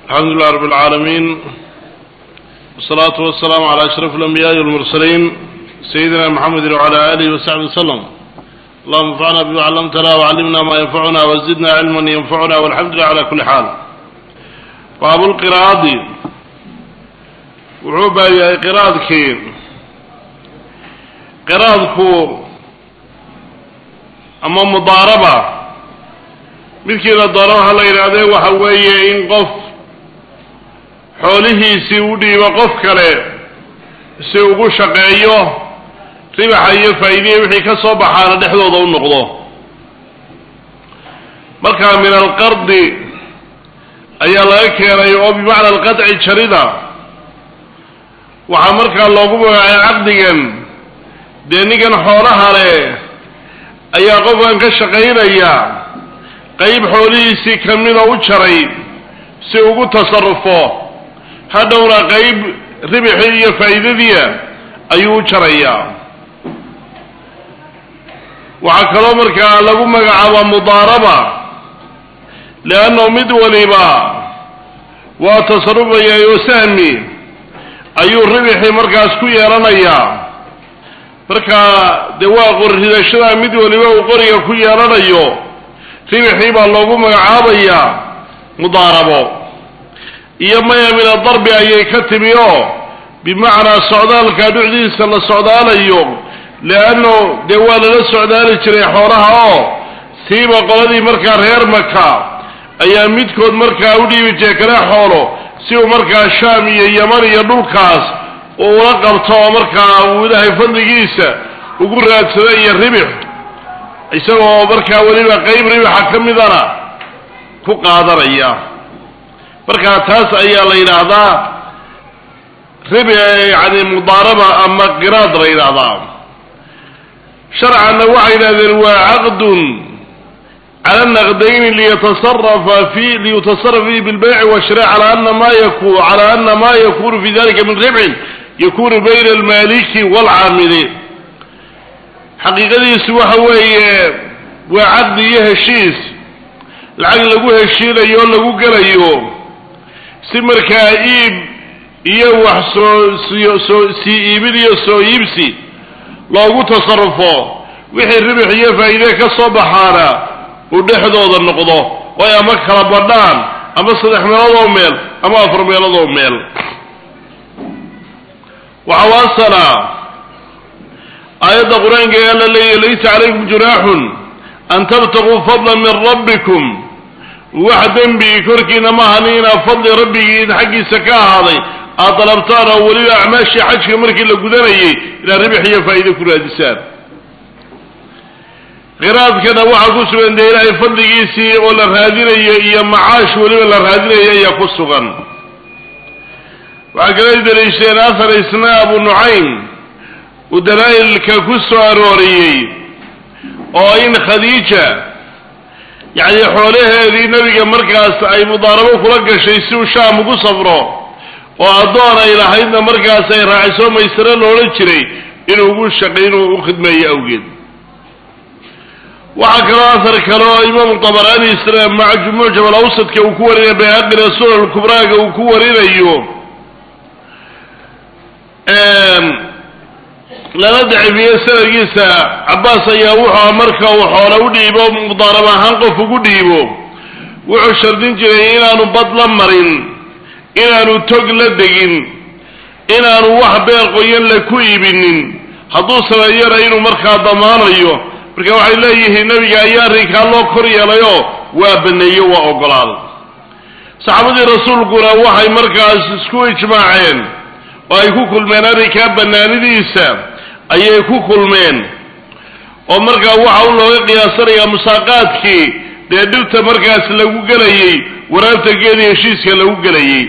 الحمد لله رب العالمين والصلاة والسلام على أشرف الأنبياء والمرسلين سيدنا محمد وعلى آله وصحبه وسلم اللهم انفعنا بما علمتنا وعلمنا ما ينفعنا وزدنا علما ينفعنا والحمد لله على كل حال باب القراءة وعوبة يا قراءتك قراءتك أما مضاربة midkii la doono waxa la yidhaahdee waxa weeye in qof xoolihiisii u dhiibo qof kale si ugu shaqeeyo ribaxa iyo faa'iidihii wixii ka soo baxaana dhexdooda u noqdo markaa min alqardi ayaa laga keenay oo bimacna alqadci jarida waxaa markaa loogu magacaay caqdigan dee ninkan xoolaha leh ayaa qofkan ka shaqaynaya qayb xoolihiisii ka mida u jaray si ugu tasarufo hadhowna qayb ribixii iyo faa'iidadiia ayuu u jarayaa waxaa kaloo markaa lagu magacaabaa mudaaraba leanno mid waliba waa tasarufaya oo sahmi ayuu ribixii markaas ku yeelanayaa markaa dee waa qorridashada mid waliba uu qoriga ku yeelanayo ribixii baa loogu magacaabayaa mudaarabo iyo maya min adarbi ayay ka timi oo bimacnaa socdaalka dhucdiisa la socdaalayo leanno dee waa lala socdaali jiray xoolaha oo siiba qoladii markaa reer maka ayaa midkood markaa u dhiibi jiray kale xoolo si uu markaa shaam iyo yaman iyo dhulkaas uu ula qabto oo markaa uu ilaahay fadligiisa ugu raadsado iyo ribix isagoo markaa weliba qayb ribaxa ka midana ku qaadanaya markaa taas ayaa la yidhaahdaa rib yani mudaaraba ama qiraad la yidhaahdaa sharcanna waxay yidhahdeen waa caqdun cala naqdayni liyatasarafa fi liyutasaraf fihi bilbayci washira cala ana ma yaku cala ana ma yakunu fi dalika min ribxin yakunu bayna almaliki waalcaamili xaqiiqadiisu waxa weeye waa caqdi iyo heshiis lacag lagu heshiinayo o lagu gelayo si markaa iib iyo wax soo soo sii iibin iyo soo iibsi loogu tasarufo wixii ribix iyo faa'iide ka soo baxaana uu dhexdooda noqdo oo ay ama kala badhaan ama saddex meeloodoo meel ama afar meeloodoo meel waxawaasana aayadda qur-aanka ee alla leeyahy laysa calaykum junaaxun an tabtaguu fadlan min rabbikum wax dembi korkiina maahan inaa fadli rabbigiin xaggiisa ka ahaaday aad dalabtaan oo weliba acmaashii xajka markii la gudanayay inaad ribix iyo faa'iide ku raadisaan qiraadkana waxaa ku sugan dee ilaahay fadligiisii oo la raadinayo iyo macaash weliba la raadinayo ayaa ku sugan waxaa kala daliishadeen ahar isna abu nucaym uu dalaa'ilka ku soo arooriyey oo in khadiija yacni xoolaheedii nebiga markaas ay mudaarabo kula gashay si uu shaam ugu safro oo addoon ay lahaydna markaas ay raaciso maysaro loodhan jiray inuu ugu shaqay inuu u khidmeeyo awgeed waxaa kaloo ahar kale oo imaamu tabaraani isna mucjam alawsadka uu ku warinayo bayhaqina sunan kubraaga uu ku warinayo lala dacifiye sanadkiisa cabbaas ayaa wuxuu marka uu xoolo u dhiibo mudaarab ahaan qof ugu dhiibo wuxuu shardin jiray inaanu bad la marin inaanu tog la degin inaanu wax beer qoyan la ku iibinin hadduu sameeyana inuu markaa damaanayo marka waxay leeyihiin nebiga ayaa arrinkaa loo kor yeelayoo waa baneeyo waa ogolaaday saxaabadii rasuulkuna waxay markaas isku ijmaaceen oo ay ku kulmeen arrinkaa bannaanidiisa ayay ku kulmeen oo markaa waxa u looga qiyaasanayaa musaaqaadkii dee dhirta markaas lagu gelayey waraabtageedii heshiiska lagu gelayey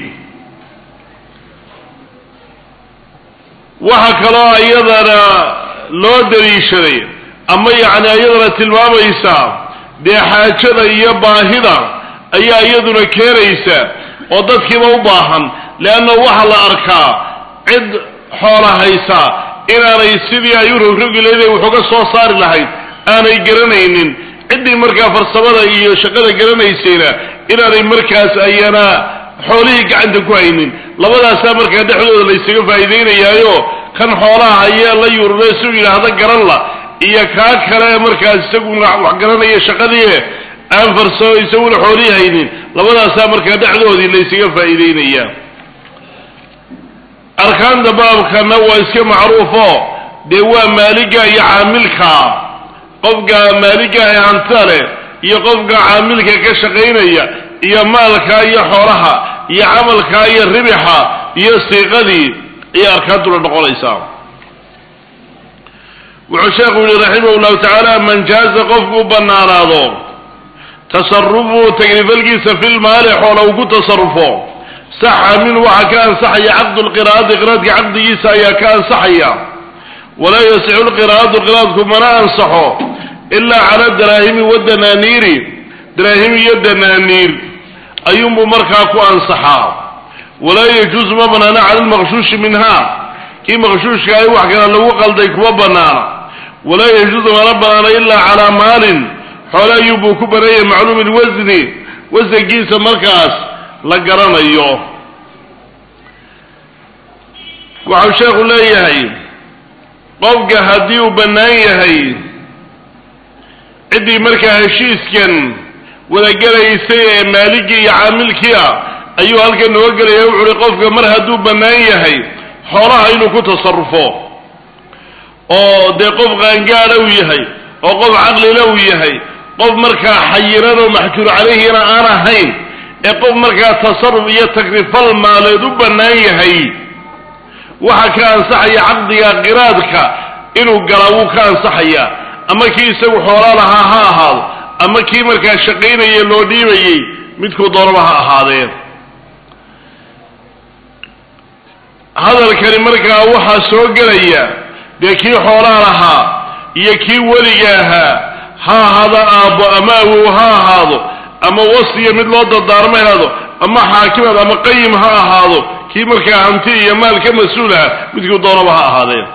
waxa kaloo iyadana loo daliishaday ama yacni iyadana tilmaamaysa dee xaajada iyo baahida ayaa iyaduna keenaysa oo dadkiiba u baahan leanna waxaa la arkaa cid xoola haysa inaanay sidii ay u rogrogi lahayd ay waxuga soo saari lahayd aanay garanaynin ciddii markaa farsamada iyo shaqada garanaysayna inaanay markaas ayana xoolihii gacanta ku haynin labadaasaa markaa dhexdooda laysaga faa'iidaynayaayo kan xoolaha hayee la yurure su yidhaahda garan la iyo kaa kale markaas isaguna wax garanaya shaqadii aan farso isaguna xoolihii haynin labadaasaa markaa dhexdoodii laysaga faa'iideynayaa arkaanta baabkana waa iska macruufo dee waa maaliga iyo caamilka qofka maaliga ee hantida leh iyo qofka caamilka ka shaqaynaya iyo maalka iyo xoolaha iyo camalka iyo ribixa iyo siiqadii ayay arkaantuna noqonaysaa wuxuu sheekhu yihi raximah llahu tacaala man jaaza qofku banaanaado tasarufu tagrifalkiisa fi lmaali xoola uu ku tasarufo saxa min waxaa ka ansaxaya caqdu lqiraa'ati qiraadka caqdigiisa ayaa ka ansaxaya walaa yasixu lqiraa'atu qiraadku mana ansaxo ilaa cala daraahimi wadanaaniiri daraahim iyo danaaniir ayuunbuu markaa ku ansaxaa walaa yajuusu ma banaana cala lmaqshuushi minha kii maqshuushka ay wax kale lagu qalday kuma banaana walaa yajuusu mana banaana ilaa calaa maalin xoole ayuunbuu ku baneeyay macluumi lwasni wasankiisa markaas la garanayo waxau sheekhu leeyahay qofka haddii uu bannaan yahay ciddii markaa heshiiskan wadagelaysay ee maaligii iyo caamilkii ah ayuu halkan nooga gelaya wuxu uhi qofka mar hadduu bannaan yahay xoolaha inuu ku tasarufo oo dee qof qaangaadha uu yahay oo qof caqlila uu yahay qof markaa xayiran oo maxjuur calayhina aan ahayn ee qof markaa tasaruf iyo tagrifal maaleed u bannaan yahay waxa ka ansaxaya caqdiga qiraadka inuu galaa wuu ka ansaxayaa ama kii isagu xoolaa lahaa ha ahaado ama kii markaa shaqaynaya loo dhiibayey midkuu doonaba ha ahaadee hadalkani markaa waxaa soo gelaya dee kii xoolaa lahaa iyo kii weliga ahaa ha ahaado aabbo ama awow ha ahaado ama wasiya mid loo dardaarmo haado ama xaakimad ama qayim ha ahaado kii markaa hanti iyo maal ka mas-uul ah midkuu doonaba ha ahaadee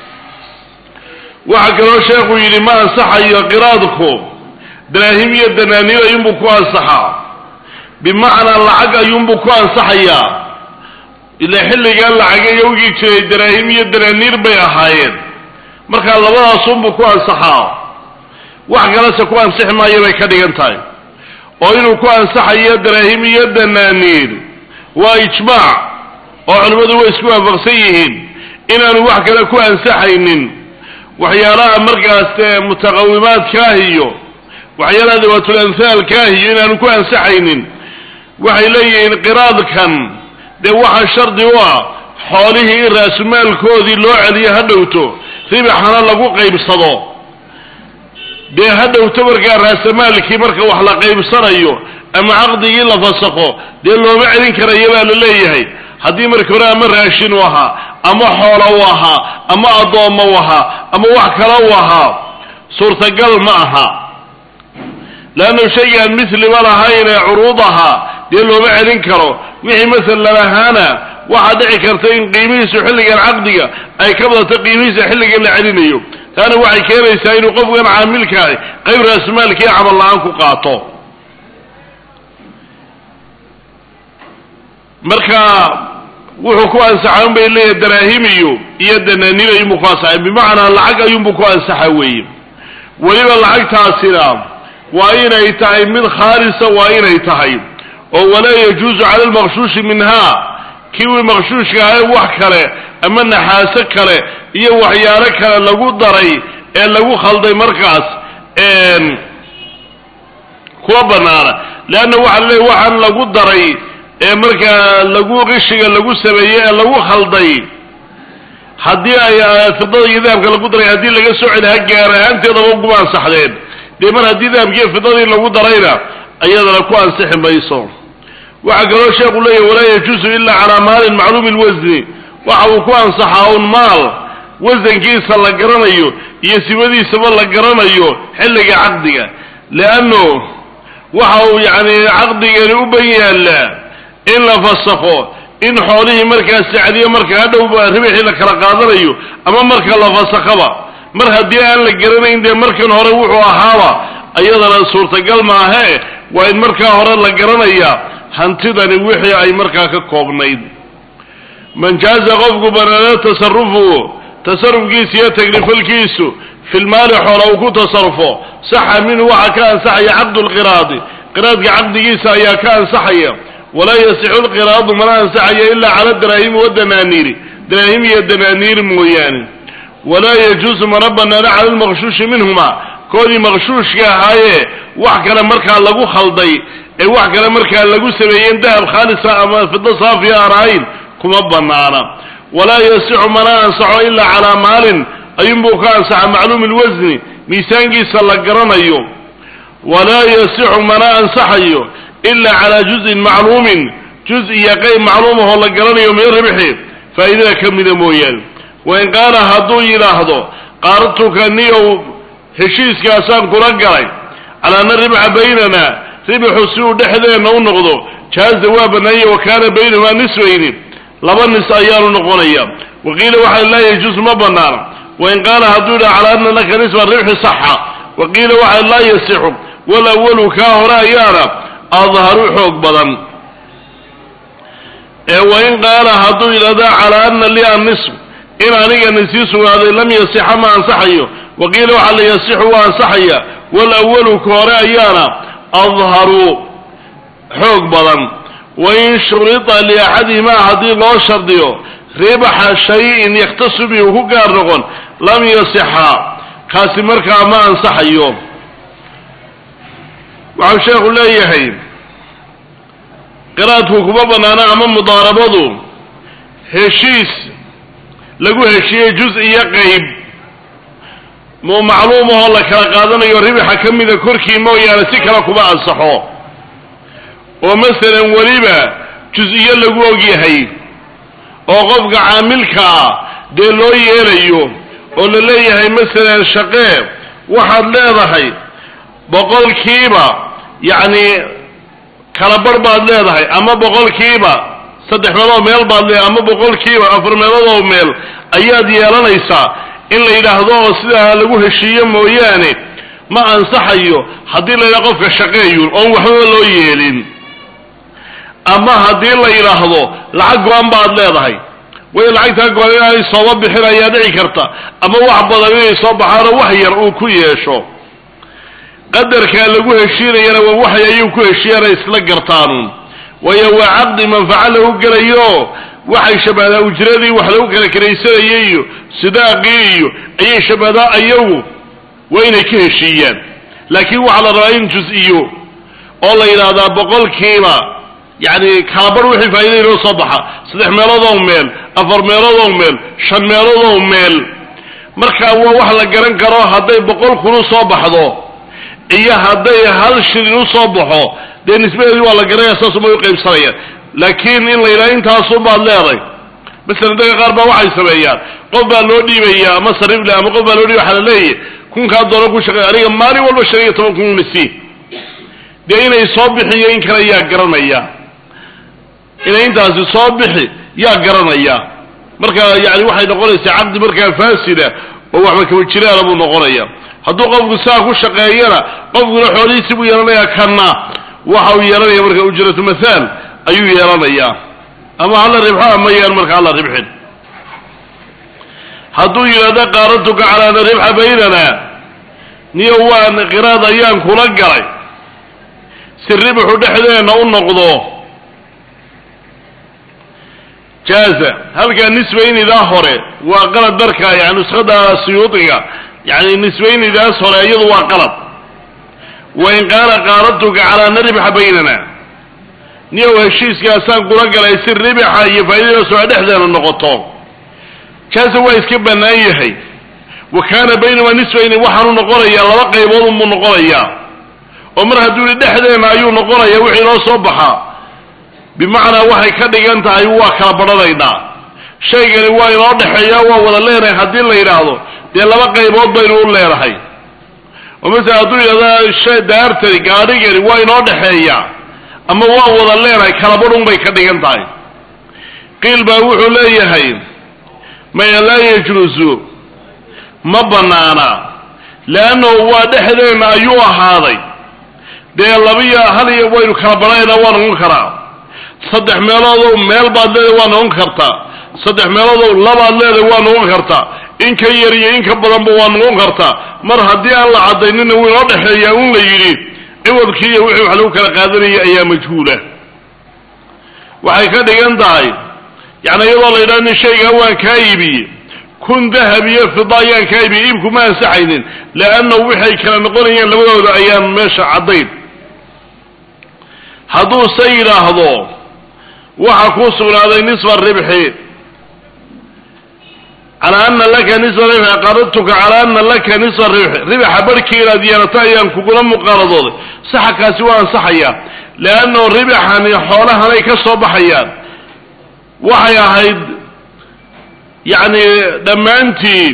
waxaa kaloo sheekhu yidhi ma ansaxayo qiraadku daraahim iyo danaaniir ayuunbuu ku ansaxaa bimacnaa lacag ayuunbuu ku ansaxayaa ila xilligan lacaga yowgii jiray daraahim iyo danaaniir bay ahaayeen markaa labadaasunbuu ku ansaxaa wax kalese ku ansixi maayo bay ka dhigan tahay oo inuu ku ansaxayo daraahim iyo danaaniir waa ijmaac oo culimmadu way isku waafaqsan yihiin inaanu wax kale ku ansaxaynin waxyaalaha markaas dee mutaqawimaadkaah iyo waxyaalaha dawaatul amhaalkaah iyo inaanu ku ansaxaynin waxay leeyihiin qiraadkan dee waxaa shardi u ah xoolihii in raasumaalkoodii loo celiyo ha dhowto ribixana lagu qaybsado dee ha dhowto markaa raasamaalkii marka wax la qaybsanayo ama caqdigii la fasaqo dee looma celin karaya baa la leeyahay haddii marka hore ama raashin u ahaa ama xoola u ahaa ama addoommo u ahaa ama wax kale u ahaa suurtagal ma aha leannu shaygaan misliba lahayn ee curuud ahaa dee looma celin karo wixii masalan ahaana waxaa dhici karta in qiimihiisu xilligan caqdiga ay ka badato qiimihiisa xilligan la celinayo taana waxay keenaysaa inuu qofkan caamilkaahi qayb raasmaalkii camal la-aan ku qaato marka wuxuu ku ansaxa un bay leeyahay daraahimiyo iyo danaaniir ayuunbuu ku ansaxay bimacnaa lacag ayuunbuu ku ansaxa weeye weliba lacagtaasina waa inay tahay mid khaalisa waa inay tahay oo walaa yajuusu cala lmaqshuushi minha kiwii maqshuushka ahay wax kale ama naxaaso kale iyo waxyaalo kale lagu daray ee lagu khalday markaas kuwa banaana leanna waxa leey waxaan lagu daray ee markaa lagu qishiga lagu sameeyey ee lagu khalday haddii ay fidada iyo dahabka lagu daray haddii laga soo celiha gaar ahaanteedaba uguma ansaxdeen dee mar haddii dahabkiiyo fidadii lagu darayna iyadana ku ansixi mayso waxaa kaloo sheekhu leeyahy walaa yajuusu ila calaa maalin macluumi lwasni waxa uu ku ansaxaa un maal wasankiisa la garanayo iyo sibadiisaba la garanayo xilliga caqdiga leanno waxa uu yacni caqdigani u ban yaallaa in la fasakho in xoolihii markaas sacdiyo marka hadhowba ribixii la kala qaadanayo ama marka la fasakhaba mar haddii aan la garanayn dee markan hore wuxuu ahaaba iyadana suurtagal maahe waa in markaa hore la garanaya hantidani wixii ay markaa ka koobnayd man jaaza qofku banaano tasarufu tasarufkiisa iyo tagrifalkiisu fi lmaali xoola uu ku tasarufo saxa minhu waxaa ka ansaxaya caqdu lqiraadi qiraadka caqdigiisa ayaa ka ansaxaya walaa yasixu lqiraadu mana ansaxayo ilaa cala daraahimi wadanaaniiri daraahim iyo danaaniir mooyaane walaa yajuusu mana banaano cala lmaqshuushi minhuma koodii maqshuushka ahaayee wax kale markaa lagu khalday ee wax kale markaa lagu sameeyeen dahab khaalisa ama fido saafiya aan ahayn kuma banaana walaa yasixu mana ansaxo ilaa calaa maalin ayuunbuu ka ansaxa macluumi lwasni miisaankiisa la garanayo walaa yasixu mana ansaxayo ilaa calaa juzin macluumin juz iyo qeyb macluumahoo la garanayo min ribxi faa'iidada ka mida mooyaane wain qaala hadduu yidhaahdo qaaratuka niyow heshiiskaasaan kula galay calaa ana ribxa baynana ribxu si uu dhexdeenna u noqdo jaaza waa bannaanya wa kaana baynahumaa nisfayni laba nis ayaanu noqonaya waqiila waxaa laa yajuus ma banaana wain qaala hadduu yidhaha calaa ana laka nisfa ribxi saxa waqiila waxaa laa yasixu walawalu kaa hore ayaana adharu xoog badan ee wain qaala hadduu yidhahda calaa ana li annisf in aniga nisii sugnaaday lam yasixa ma ansaxayo waqiila waxaa la yasixu waa ansaxaya walawalu ka hore ayaana adharu xoog badan wain shurita liaxadihimaa haddii loo shardiyo ribaxa shayin yakhtasu bi uu ku gaar noqon lam yasixa kaasi markaa ma ansaxayo waxau sheekhu leeyahay qiraadku kuma bannaano ama mudaarabadu heshiis lagu heshiiyey juz iyo qeyb mu macluumahoo la kala qaadanayo ribaxa ka mida korkii mooyaane si kale kuma ansaxo oo masalan weliba juz-iyo lagu ogyahay oo qofka caamilkaa dee loo yeelayo oo la leeyahay masalan shaqee waxaad leedahay boqolkiiba yacni kala bar baad leedahay ama boqolkiiba saddex meelood meel baad leedahay ama boqolkiiba afar meeloodoo meel ayaad yeelanaysaa in la yidhaahdo oo sidaa lagu heshiiyo mooyaane ma ansaxayo haddii la yidhahdo qofka shaqeeyun oon waxbaba loo yeelin ama haddii la yidhaahdo lacag go-an baad leedahay way lacagtaa go-an inaanay sooba bixin ayaa dhici karta ama wax badan inay soo baxaanoo wax yar uu ku yeesho qadarkaa lagu heshiinayana waa waxay ayuu ku heshiiyana isla gartaanuun waayo waa caqdi manfaco lagu gelayo waxay shabahdaa ujradii wax lagu kala karaysanayay iyo sidaaqii iyo ayay shabahdaa ayagu waa inay ka heshiiyaan laakiin waxaa la rabaa in juz-iyo oo la yidhaahdaa boqolkiiba yacni kalabar wixii faa'iida inoo soo baxa saddex meeloodoo meel afar meeloodoo meel shan meeloodoo meel marka waa wax la garan karo hadday boqol kun u soo baxdo iyo hadday hal shilin u soo baxo dee nisbadeedii waa la garanaya saasumay u qaybsanayaan laakiin in la yidhaha intaasun baad leeday masalan dadka qaar baa waxay sameeyaan qof baa loo dhiibaya ama sariifle ama qof baa loo dhiibaya waxaa la leeyahy kunkaa doolar ku shaqeey aniga maalin walba shan iyo toban kun nasi dee inay soo bixiyo in kale yaa garanaya inay intaasi soo bixi yaa garanaya marka yani waxay noqonaysaa caqdi markaa faasida oo waxba kama jiraana buu noqonaya hadduu qofku saa ku shaqeeyana qofkuna xoolihiisi buu yeelanayaa kanna waxa uu yeelanaya marka ujratu mathaal ayuu yeelanayaa ama hala ribxo ama yaan marka hala ribxin hadduu yidhahdo qaaratuka calaa ana ribxa baynana niyo waan qiraad ayaan kula galay si ribxu dhexdeenna u noqdo jaaza halkaa nisbaynidaa hore waa qalad marka yani nuskhada suyuudiga yani nisbaynidaas hore iyadu waa qalad wain qaala qaaratuka calaa ana ribxa baynana niyow heshiiskaasaan kula galay si ribixa iyo faa'iidadaas oo dhexdeena noqoto jaaza waa iska bannaan yahay wa kaana baynamaa nisbayni waxaanu noqonayaa laba qaybood unbuu noqonayaa oo mar hadduu yihi dhexdeena ayuu noqonaya wixii noo soo baxaa bimacnaa waxay ka dhigan tahay waa kala badhanaynaa shaygani waa inoo dhexeeya waa wada leenahay haddii la yidhaahdo dee laba qaybood baynu u leenahay oo masala hadduu yidhahda shay daartani gaadhigani waa inoo dhexeeya ama waa wada leenahay kala badhun bay ka dhigan tahay qiil baa wuxuu leeyahay maya laa yajlusu ma bannaana leannahu waa dhexdeenna ayuu ahaaday dee labiyo hal iyo waynu kala badhanaynaa waa noqon karaa saddex meeloodow meel baad leedahay waa noqon kartaa saddex meeloodow labaad leedahay waa noqon kartaa in ka yar iyo in ka badanba waa noqon kartaa mar haddii aan la cadaynina wuu inoo dhexeeyaa un la yidhi ciwadkii iyo wixii wax lagu kala qaadanaya ayaa majhuula waxay ka dhigan tahay yacni iyadoo la yidhaha nin shaygaa waan kaa iibiye kun dahab iyo fida ayaan kaa iibiye iibku ma ansaxaynin leannahu waxay kala noqonayeen labadooda ayaan meesha caddayn hadduuse yidhaahdo waxa kuu sugnaaday nisfa ribxi calaa ana laka nisfa ribxi qaradtuka calaa ana laka nisfa ribxi ribaxa barhkii inaad yeelato ayaan kugula muqaaradooday saxakaasi waa ansaxayaa leannahu ribaxani xoolahanay ka soo baxayaan waxay ahayd yacni dhammaantii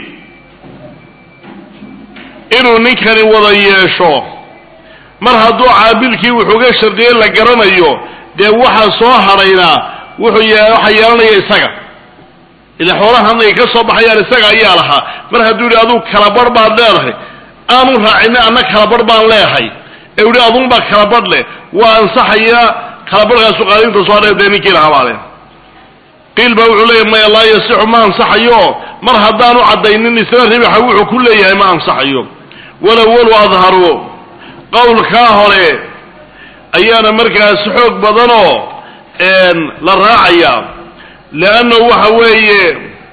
inuu ninkani wada yeesho mar hadduu caabilkii wuxuuga shardiyey la garanayo dee waxa soo hadhayna wuxuu ye waxa yeelanaya isaga ila xoolahan ay ka soo baxayaan isaga ayaa lahaa mar hadduu yihi aduu kalabarh baad leedahay aanu raacina anna kalabarh baan leehay ee yihi adunbaa kalabadh leh waa ansaxaya kalabarhkaasu qaadinta soo hadhay dee ninkii lahaa baa leh qiil baa wuxuu leeyahy maya laa yasixu ma ansaxayo mar haddaanu caddaynin isna ribaxa wuxuu ku leeyahay ma ansaxayo walawalu adharu qowlkaa hore ayaana markaas xoog badanoo la raacaya leanna waxa weeye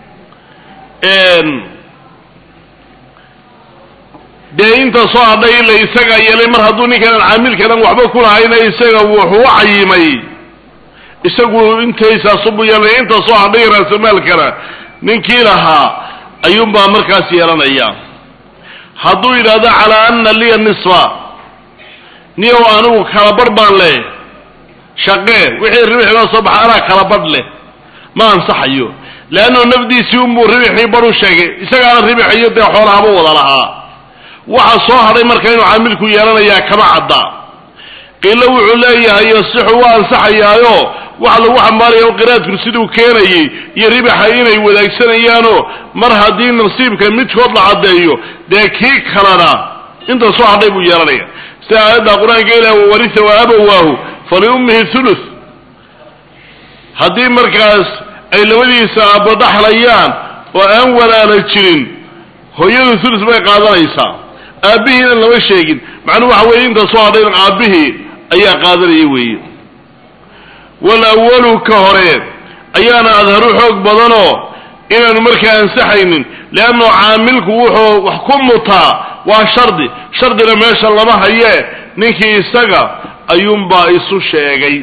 dee inta soo hadhay ila isagaa yeelay mar hadduu ninkanan caamilkanan waxba ku lahayna isaga wuxuu u cayimay isagu intaysaasubu yeelanaya inta soo hadhay raasamaalkana ninkii lahaa ayuunbaa markaas yeelanaya hadduu yidhaahdo calaa ana liya nisfa niyow anigu kalabarh baan leh shaqee wixii ribixinoo soo baxa anaa kalabadh leh ma ansaxayo leannu nafdiisii unbuu ribixii bar u sheegay isagaana ribixiyo dee xoolahaba wada lahaa waxa soo hadhay marka inuu caamilku yeelanayaa kama cadda qiilo wuxuu leeyahay yasixu waa ansaxayaayo waxa lagu xambaaraya qiraadku siduu keenayey iyo ribaxa inay wadaagsanayaan mar haddii nasiibka midkood la caddeeyo dee kii kalena inta soo hadhay buu yeelanaya sida aayadda qur-aanka ilah wawarisa wa abawaahu faliummihi thuluth haddii markaas ay labadiisa aabbo dhaxlayaan oo aan walaala jirin hooyadu thuluth bay qaadanaysaa aabbihiina lama sheegin macnuhu waxa weeye inta soo hadhayn aabbihii ayaa qaadanaya weeye walawalu ka hore ayaana adharu xoog badanoo inaanu markaa ansaxaynin leannu caamilku wuxuu wax ku mutaa waa shardi shardina meesha lama haye ninkii isaga ayuunbaa isu sheegay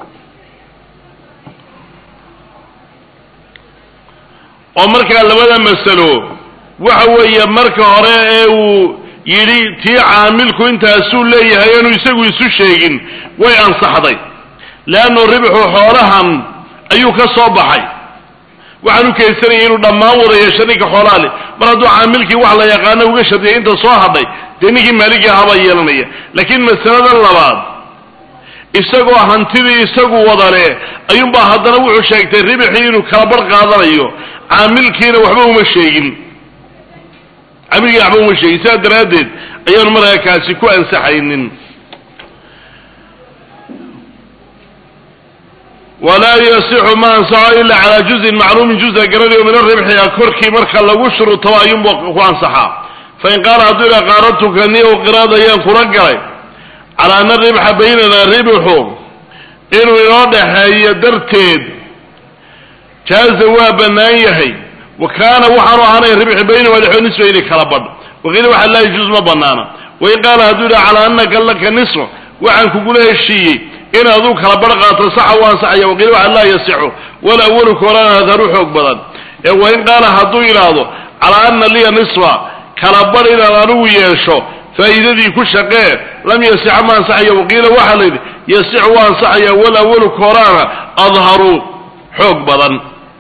oo markaa labada masalo waxa weeye marka hore ee uu yidhi tii caamilku intaasuu leeyahay aanu isagu isu sheegin way ansaxday leannu ribxu xoolahan ayuu ka soo baxay waxaan u keensanayay inuu dhammaan wada yeesho ninka xoolaha leh mar hadduu caamilkii wax la yaqaano uga shardiyay inta soo hadhay dee ninkii maaligii ahaabaa yeelanaya laakiin masaladan labaad isagoo hantidii isagu wadale ayuunbaa haddana wuxuu sheegtay ribxii inuu kala bar qaadanayo caamilkiina waxba uma sheegin caamilkiina waxba uma sheegin sidaa daraaddeed ayaanu markaa kaasi ku ansaxaynin walaa yasixu ma ansaxo ila calaa juzin macluumin juza garanayo min aribxi korkii marka lagu shurutaba ayuunba ku ansaxaa fain qaala hadduu ila qaaradtuka ni u qiraad ayaan kula galay calaa ana ribxa baynana ribxu inuu inoo dhaxeeyo darteed jaaza waa bannaan yahay wa kaana waxaanu ahaanay ribxi baynama dhexoo nisfayni kala badh waqiila waxa laa yajuuz ma banaana wain qaala hadduu ila calaa anaka laka nisfa waxaan kugula heshiiyey in aduu kala bar qaato saxa u ansaxaya waqiila waxa laa yasixu walawalu koorana adharu xoog badan ee wain qaala hadduu yidhaahdo calaa ana liya nisfa kala bar inaan anigu yeesho faa'iidadii ku shaqee lam yasixa ma ansaxaya waqiila waxaa la yidhi yasixu waa ansaxaya walawalu kooraana adharu xoog badan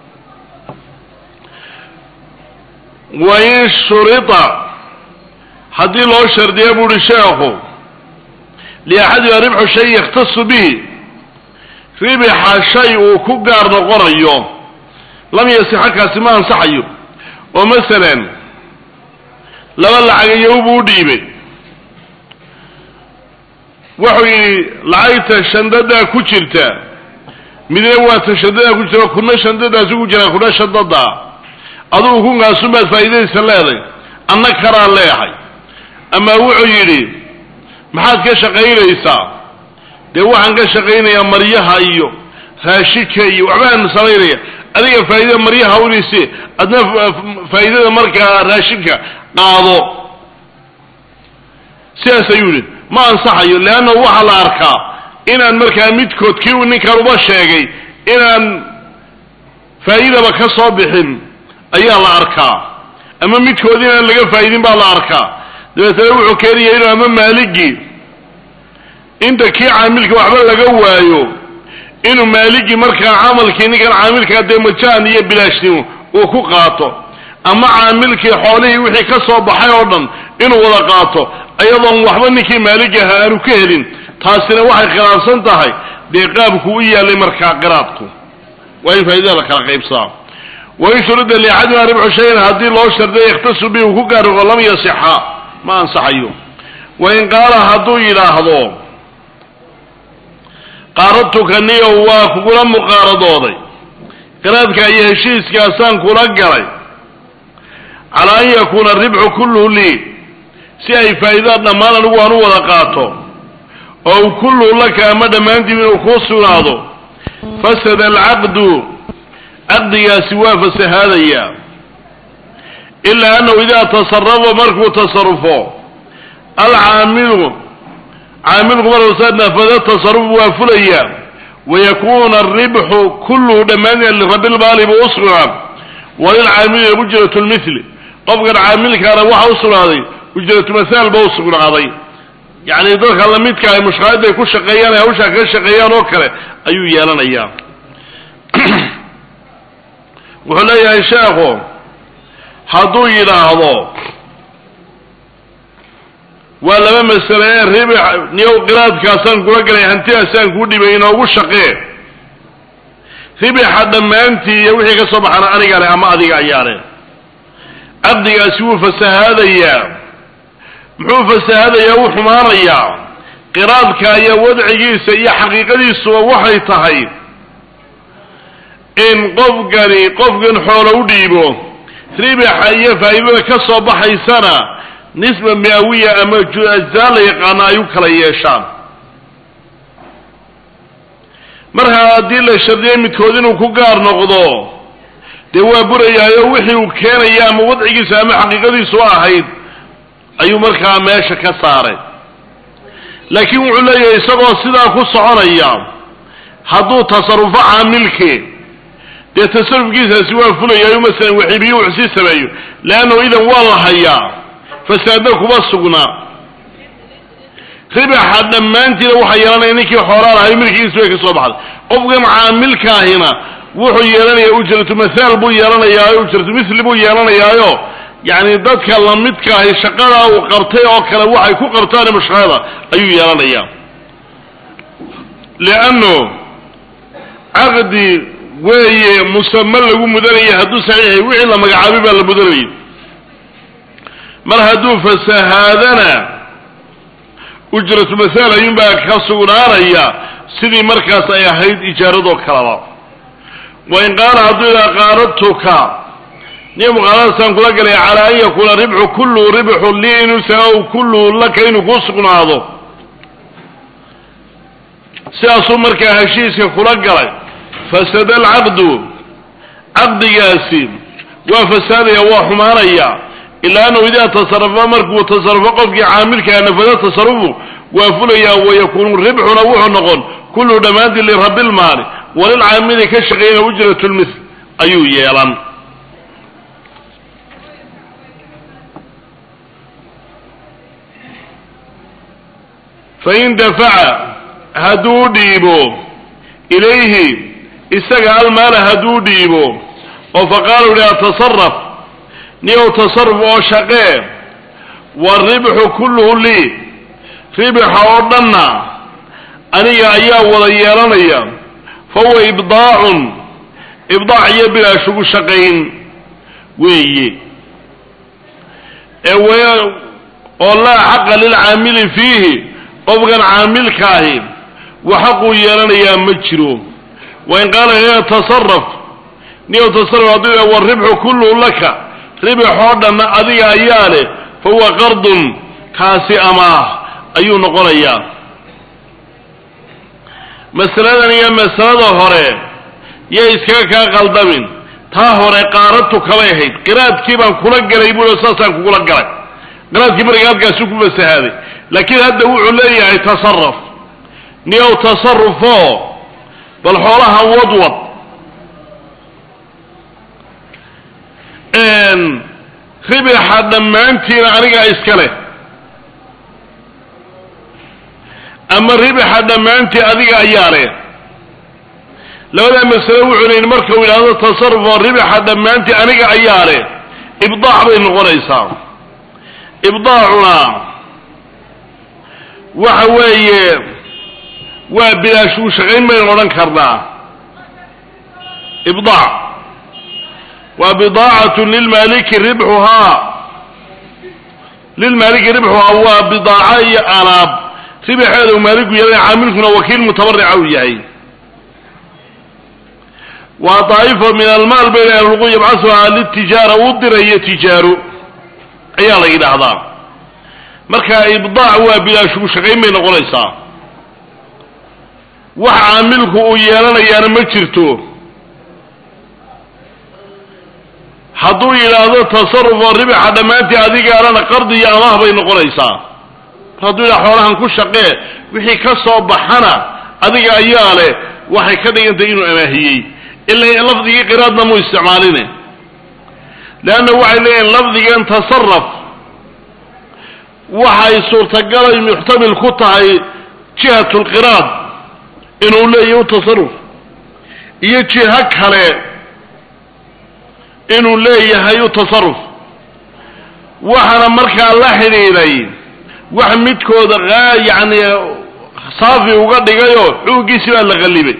wain shurita haddii loo shardiya buuhi sheekhu liaxadiha ribxu shay yakhtasu bihi ribixa shay uu ku gaar noqonayo lam yasixa kaasi ma ansaxayo oo masalan laba lacagayow buu u dhiibay wuxuu yidhi lacagta shandadaa ku jirta midna waa ta shadada ku jiro kuna shandadaasi ku jiraa kuna shadada adugu kunkaasunbaad faa'iidadiisa leeday anna karaan leehay ama wuxuu yidhi maxaad ka shaqaynaysaa dee waxaan ka shaqaynayaa maryaha iyo raashidka iyo waxbaan samaynaya adiga faa'iidada maryaha unisi adna faa'iidada markaa raashidka qaado sidaas ayuu yidhi ma ansaxayo leanna waxaa la arkaa inaan markaa midkood kii uu ninkan uba sheegay inaan faa'iidaba ka soo bixin ayaa la arkaa ama midkood inaan laga faa'idin baa la arkaa dabeetana wuxuu keenaya inuu ama maaligii inta kii caamilka waxba laga waayo inuu maaligii markaa camalkii ninkan caamilkaa dee majaan iyo bilaashnimo uu ku qaato ama caamilkii xoolihii wixii ka soo baxay oo dhan inuu wada qaato ayadoon waxba ninkii maaligi ahaa aanu ka helin taasina waxay khilaafsan tahay dee qaabku u yaalay markaa qiraadku waa in faaidada la kala qaybsaa wain shurida liaxadina ribxu shayan haddii loo sharday yakhtasu bi uu ku gaariqo lam yasixa ma ansaxayo wain qaala hadduu yidhaahdo qaaradtuka niyow waa kugula muqaaradooday qiraadka iyo heshiiskaasaan kula galay calaa an yakuuna ribxu kulluhu lii si ay faa'iidada dhammaan anigu aan u wada qaato oo kulluhu laka ama dhammaantiib inuu kuu sugnaado fasada alcaqdu caqdigaasi waa fasahaadaya ilaa annahu idaa tasarafa markuu tasarufo alcaamilu caamilku markuu sa nafada tasarufu waa fulaya wayakuuna aribxu kulluhu dhammaantiina lirabilmaali buu u sugnaa walilcaamili ujratu lmithli qofkan caamilkaana waxa u sugnaaday ujratu mahaal ba u sugnaaday yacni dadka lamidka ay mushqaayadda ay ku shaqeeyaan ay hawshaa kaga shaqeeyaan oo kale ayuu yeelanayaa wuxuu leeyahay sheekhu hadduu yidhaahdo waa laba masale ee ribix niyow qiraadkaasaan kula galay hantidaasaan kuu dhibay inoogu shaqee ribixa dhammaantii iyo wixii ka soo baxana aniga leh ama adiga ayaa leh caqdigaasi wuu fasahaadayaa muxuu fasahaadayaa wuu xumaanayaa qiraadka iyo wadcigiisa iyo xaqiiqadiisuba waxay tahay in qofkani qofkan xoolo u dhiibo ribixa iyo faa'iidada ka soo baxaysana nisba miawiya ama ajzaa la yaqaano ay u kala yeeshaan marka haddii la shardiyay midkood inuu ku gaar noqdo dee waa burayaayo wixii uu keenaya ama wadcigiisa ama xaqiiqadiisu ahayd ayuu markaa meesha ka saaray laakiin wuxuu leeyahay isagoo sidaa ku soconaya hadduu tasarufo caamilkii dee tasarufkiisaasi waa fulayayo masalan waxiibiyo wuxuu sii sameeyo leannahu idan waa la hayaa fasaadna kuma sugnaa ribaxa dhammaantiina waxaa yeelanaya ninkii xoolaa lahay milkigiis bay ka soo baxday qofkan caamilkaahina wuxuu yeelanaya ujratu mathaal buu yeelanayaayo ujratu mithli buu yeelanayaayo yacni dadka lamidkaahi shaqadaa uu qabtay oo kale waxay ku qabtaan mushqaada ayuu yeelanayaa liannu caqdi weeye musame lagu mudanaya hadduu saxiixay wixii la magacaabay baa la mudanayay mar hadduu fasahaadana ujratu masaal ayuunbaa ka sugnaanaya sidii markaas ay ahayd ijaaradoo kaleba wain qaala hadduu idaa qaaradtuka niyo muqaaradasaan kula galay calaa an yakuuna ribxu kulluhu ribxu lii inuusan ow kulluhu laka inuu kuu sugnaado sidaasuu markaa heshiiska kula galay fasada alcaqdu caqdigaasi waa fasaadaya waa xumaanaya ilaa annahu idaa tasarafa markuu tasarufo qofkii caamilkaa nafada tasarufu waa fulayaa wayakuunu ribxuna wuxuu noqon kulluhu dhammaantii lirabi lmaali walilcaamili ka shaqeeyana ujratu lmithl ayuu yeelan fain dafaca hadduu dhiibo ilayhi isaga almaala hadduu dhiibo oo faqaala u dhaha tasaraf niyow tasaruf oo shaqee waaribxu kulluhu lii ribixa oo dhanna aniga ayaa wada yeelanaya fa huwa ibdaacun ibdaac iyo bilaash ugu shaqayn weeye ee w oo laa xaqa lilcaamili fiihi qofkan caamilkaahi wa xaquu yeelanayaa ma jiro wain qaala ya tasaraf niyow tasaraf hadduu yidhaha waribxu kulluhu laka ribixoo dhanna adiga ayaa leh fa huwa qardun kaasi amaah ayuu noqonayaa masaladan iyo masalada hore yay iskaga kaa qaldamin taa hore qaaratu kalay ahayd qiraadkii baan kula galay buuo saasaan kugula galay qiraadkii markaa halkaasu ku fasahaaday laakiin hadda wuxuu leeyahay tasaraf niyow tasarufo bal xoolaha wadwad ribixa dhammaantiina anigaa iska leh ama ribixa dhammaantii adiga ayaa leh labadaa masale wuxuu leyihi markau yidhaahdo tasarufoo ribixa dhammaantii aniga ayaa leh ibdaac bay noqonaysaa ibdaacuna waxa weeye waa bilaash uu shaqayn baynu odhan karnaa ibdaac waa bidaacatu lilmaaliki ribxuhaa lilmaaliki ribxuhaa waa bidaaca iyo alaab ribxeeda uu maaliku yeelay caamilkuna wakiil mutabarica uu yahay waa daa'ifo min almaal bayna ahluqu yabcasuhaa litijaara uu dirayo tijaaro ayaa la yidhaahdaa marka ibdaac waa bilaashugu shaqayn bay noqonaysaa wax caamilku uu yeelanayaana ma jirto hadduu yidhaahdo tasarufoo ribixa dhammaantii adigaalana qardi iyo amaah bay noqonaysaa mar hadduu yidhaha xoolahan ku shaqee wixii ka soo baxana adiga ayaa leh waxay ka dhigantay inuu amaahiyey ila lafdigii qiraadna muu isticmaaline leanna waxay leeyihin lafdigan tasaraf waxay suurtagalay muxtamil ku tahay jihat lqiraad inuu leeyahy u tasaruf iyo jiho kale inuu leeyahay u tasaruf waxaana markaa la xidhiidhay wax midkooda yacni saafi uga dhigayoo xuuggiisi baa la qallibay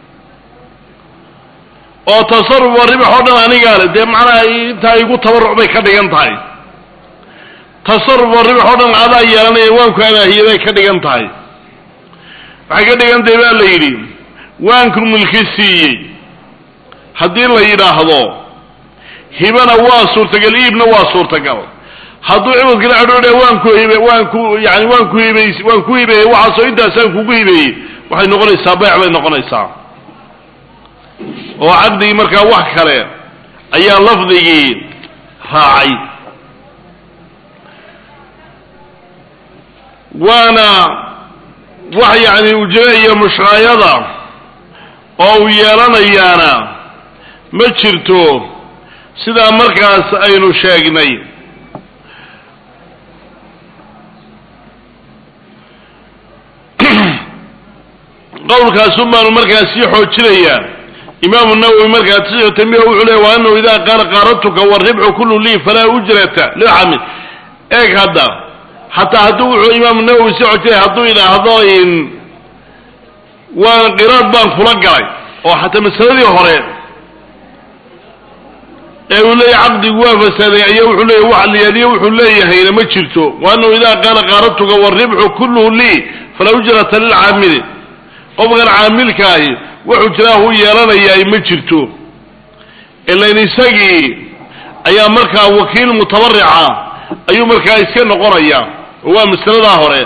oo tasaruf oo ribax oo dhan anigaa le dee macnaha intaa igu tabaruc bay ka dhigan tahay tasaruf oo ribax oo dhan adaa yeelanaya waanku amaahiyey bay ka dhigan tahay waxay ka dhigan tahay baa la yidhi waanku mulki siiyey haddii la yidhaahdo hibana waa suurtagal iibna waa suurtagal hadduu ciwadkala adhoodha waan ku hibe waan ku yani waan ku hibeys waan ku hibeeyey waxaasoo intaasaan kugu hibeeyey waxay noqonaysaa bayc bay noqonaysaa oo caqdigii markaa wax kale ayaa lafdigii raacay waana wax yacni ujre iyo mushraayada oo uu yeelanayaana ma jirto sidaa markaas aynu sheegnay qowlkaasun baanu markaas sii xoojinayaa imaamu nawowi markaa tasixu tambiha wuxuu leey wa anahu idaa qaala qaaratuka waribxu kullu lii falaa ujrata lilxamil eeg hadda xataa hadduu wuxuu imaamu nawowi sii xoojinaya hadduu idhaahdo in waan qiraad baan kula galay oo xataa masaladii hore ee uu leeyahy caqdigu waa fasaaday ayaa wuxuu leeyahy wax liyaaliyo wuxuu leeyahayna ma jirto wa anahu idaa qaala qaaratuka waribxu kulluhu lii falaa ujrata lilcaamili qofkan caamilkaahi wuxuu jiraahu yeelanayaa ma jirto ilan isagii ayaa markaa wakiil mutabarica ayuu markaa iska noqonaya oo waa masaladaa hore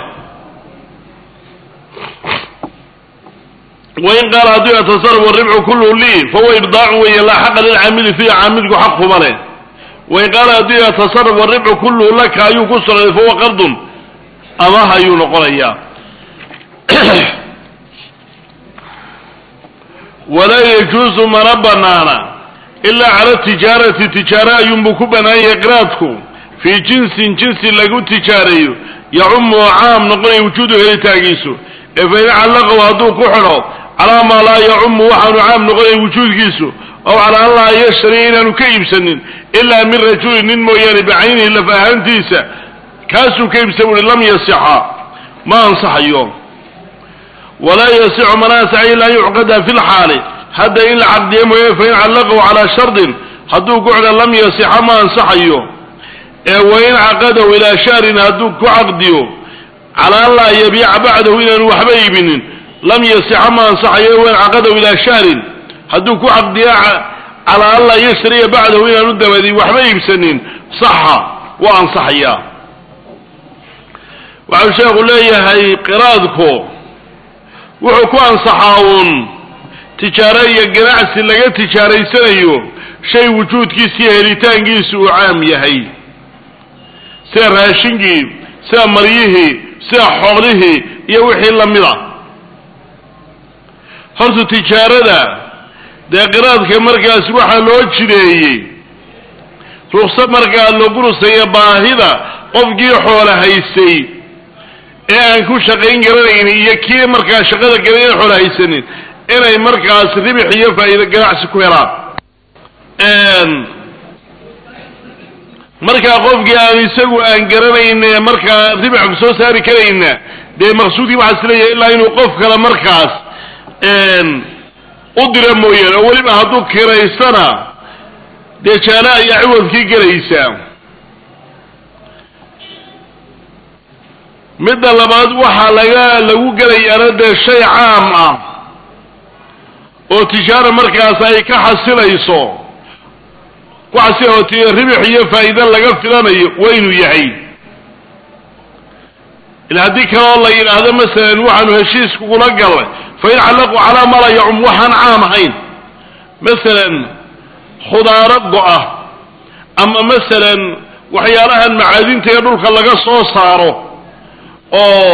wain qaala hadduu yatasaraf waribxu kulluhu lii fahuwa ibdaacun weeye laa xaqa lilcaamili fiihi caamilku xaq kuma leh wain qaala hadduu yatasaraf waribxu kulluhu laka ayuu ku sugnaaday fahuwa qardun amaah ayuu noqonayaa walaa yajuusu mana banaana ilaa cala tijaarati tijaara ayuunbuu ku bannaan yahay qiraadku fii jinsin jinsi lagu tijaareeyo yacumu oo caam noqonaya wujuudu helitaagiisu ee fain callaqahu hadduu ku xidho calaa maa laa yacumu waxaanu caam noqonaya wujuudkiisu aw calaa an laa yashtari inaanu ka iibsanin ilaa min rajulin nin mooyaane bicaynihi laf ahaantiisa kaasuu ka iibsa buuhi lam yasixa ma ansaxayo walaa yasixu mana ansaxayo ila an yucqada fi lxaali hadda in la caqdiyo mooye fain callaqahu calaa shardin hadduu ku xidho lam yasixa ma ansaxayo ee wain caqadahu ilaa shahrin hadduu ku caqdiyo calaa an laa yabiica bacdahu inaanu waxba iibinin lam yasixa ma ansaxayo wen caqadahu ilaa shahrin hadduu ku caqdiya calaa an laa yashriya bacdahu inaanu dabadin waxba iibsanin saxa waa ansaxayaa waxau sheekhu leeyahay qiraadku wuxuu ku ansaxaa uun tijaaro iyo ganacsi laga tijaaraysanayo shay wujuudkiisa iyo helitaankiisu uu caam yahay sida raashinkii sida maryihii sida xoolihii iyo wixii la mid a horta tijaarada dee qiraadka markaas waxaa loo jideeyey ruqsa markaa lagu rusayo baahida qofkii xoola haysay ee aan ku shaqayn garanaynin iyo kii markaa shaqada galay aan xoola haysanin inay markaas ribix iyo faa'iido ganacsi ku helaan markaa qofkii aan isagu aan garanayne markaa ribix ku soo saari karayna dee maqsuudkii waxaa is leeyahay ilaa inuu qof kale markaas u dira mooyaane oo weliba hadduu kiraystana dee jaala ayaa ciwadkii gelaysaa midda labaad waxaa laga lagu gelayaana dee shay caam ah oo tijaara markaas ay ka xasilayso ku xasilooti ribix iyo faa'iide laga filanayo waa inuu yahay ila haddii kaleoo la yidhaahdo masalan waxaanu heshiis kugula galnay fa in callaqu calaa ma laa yacum waxaan caam ahayn masalan khudaaro go-a ama masalan waxyaalahan macaadinta ee dhulka laga soo saaro oo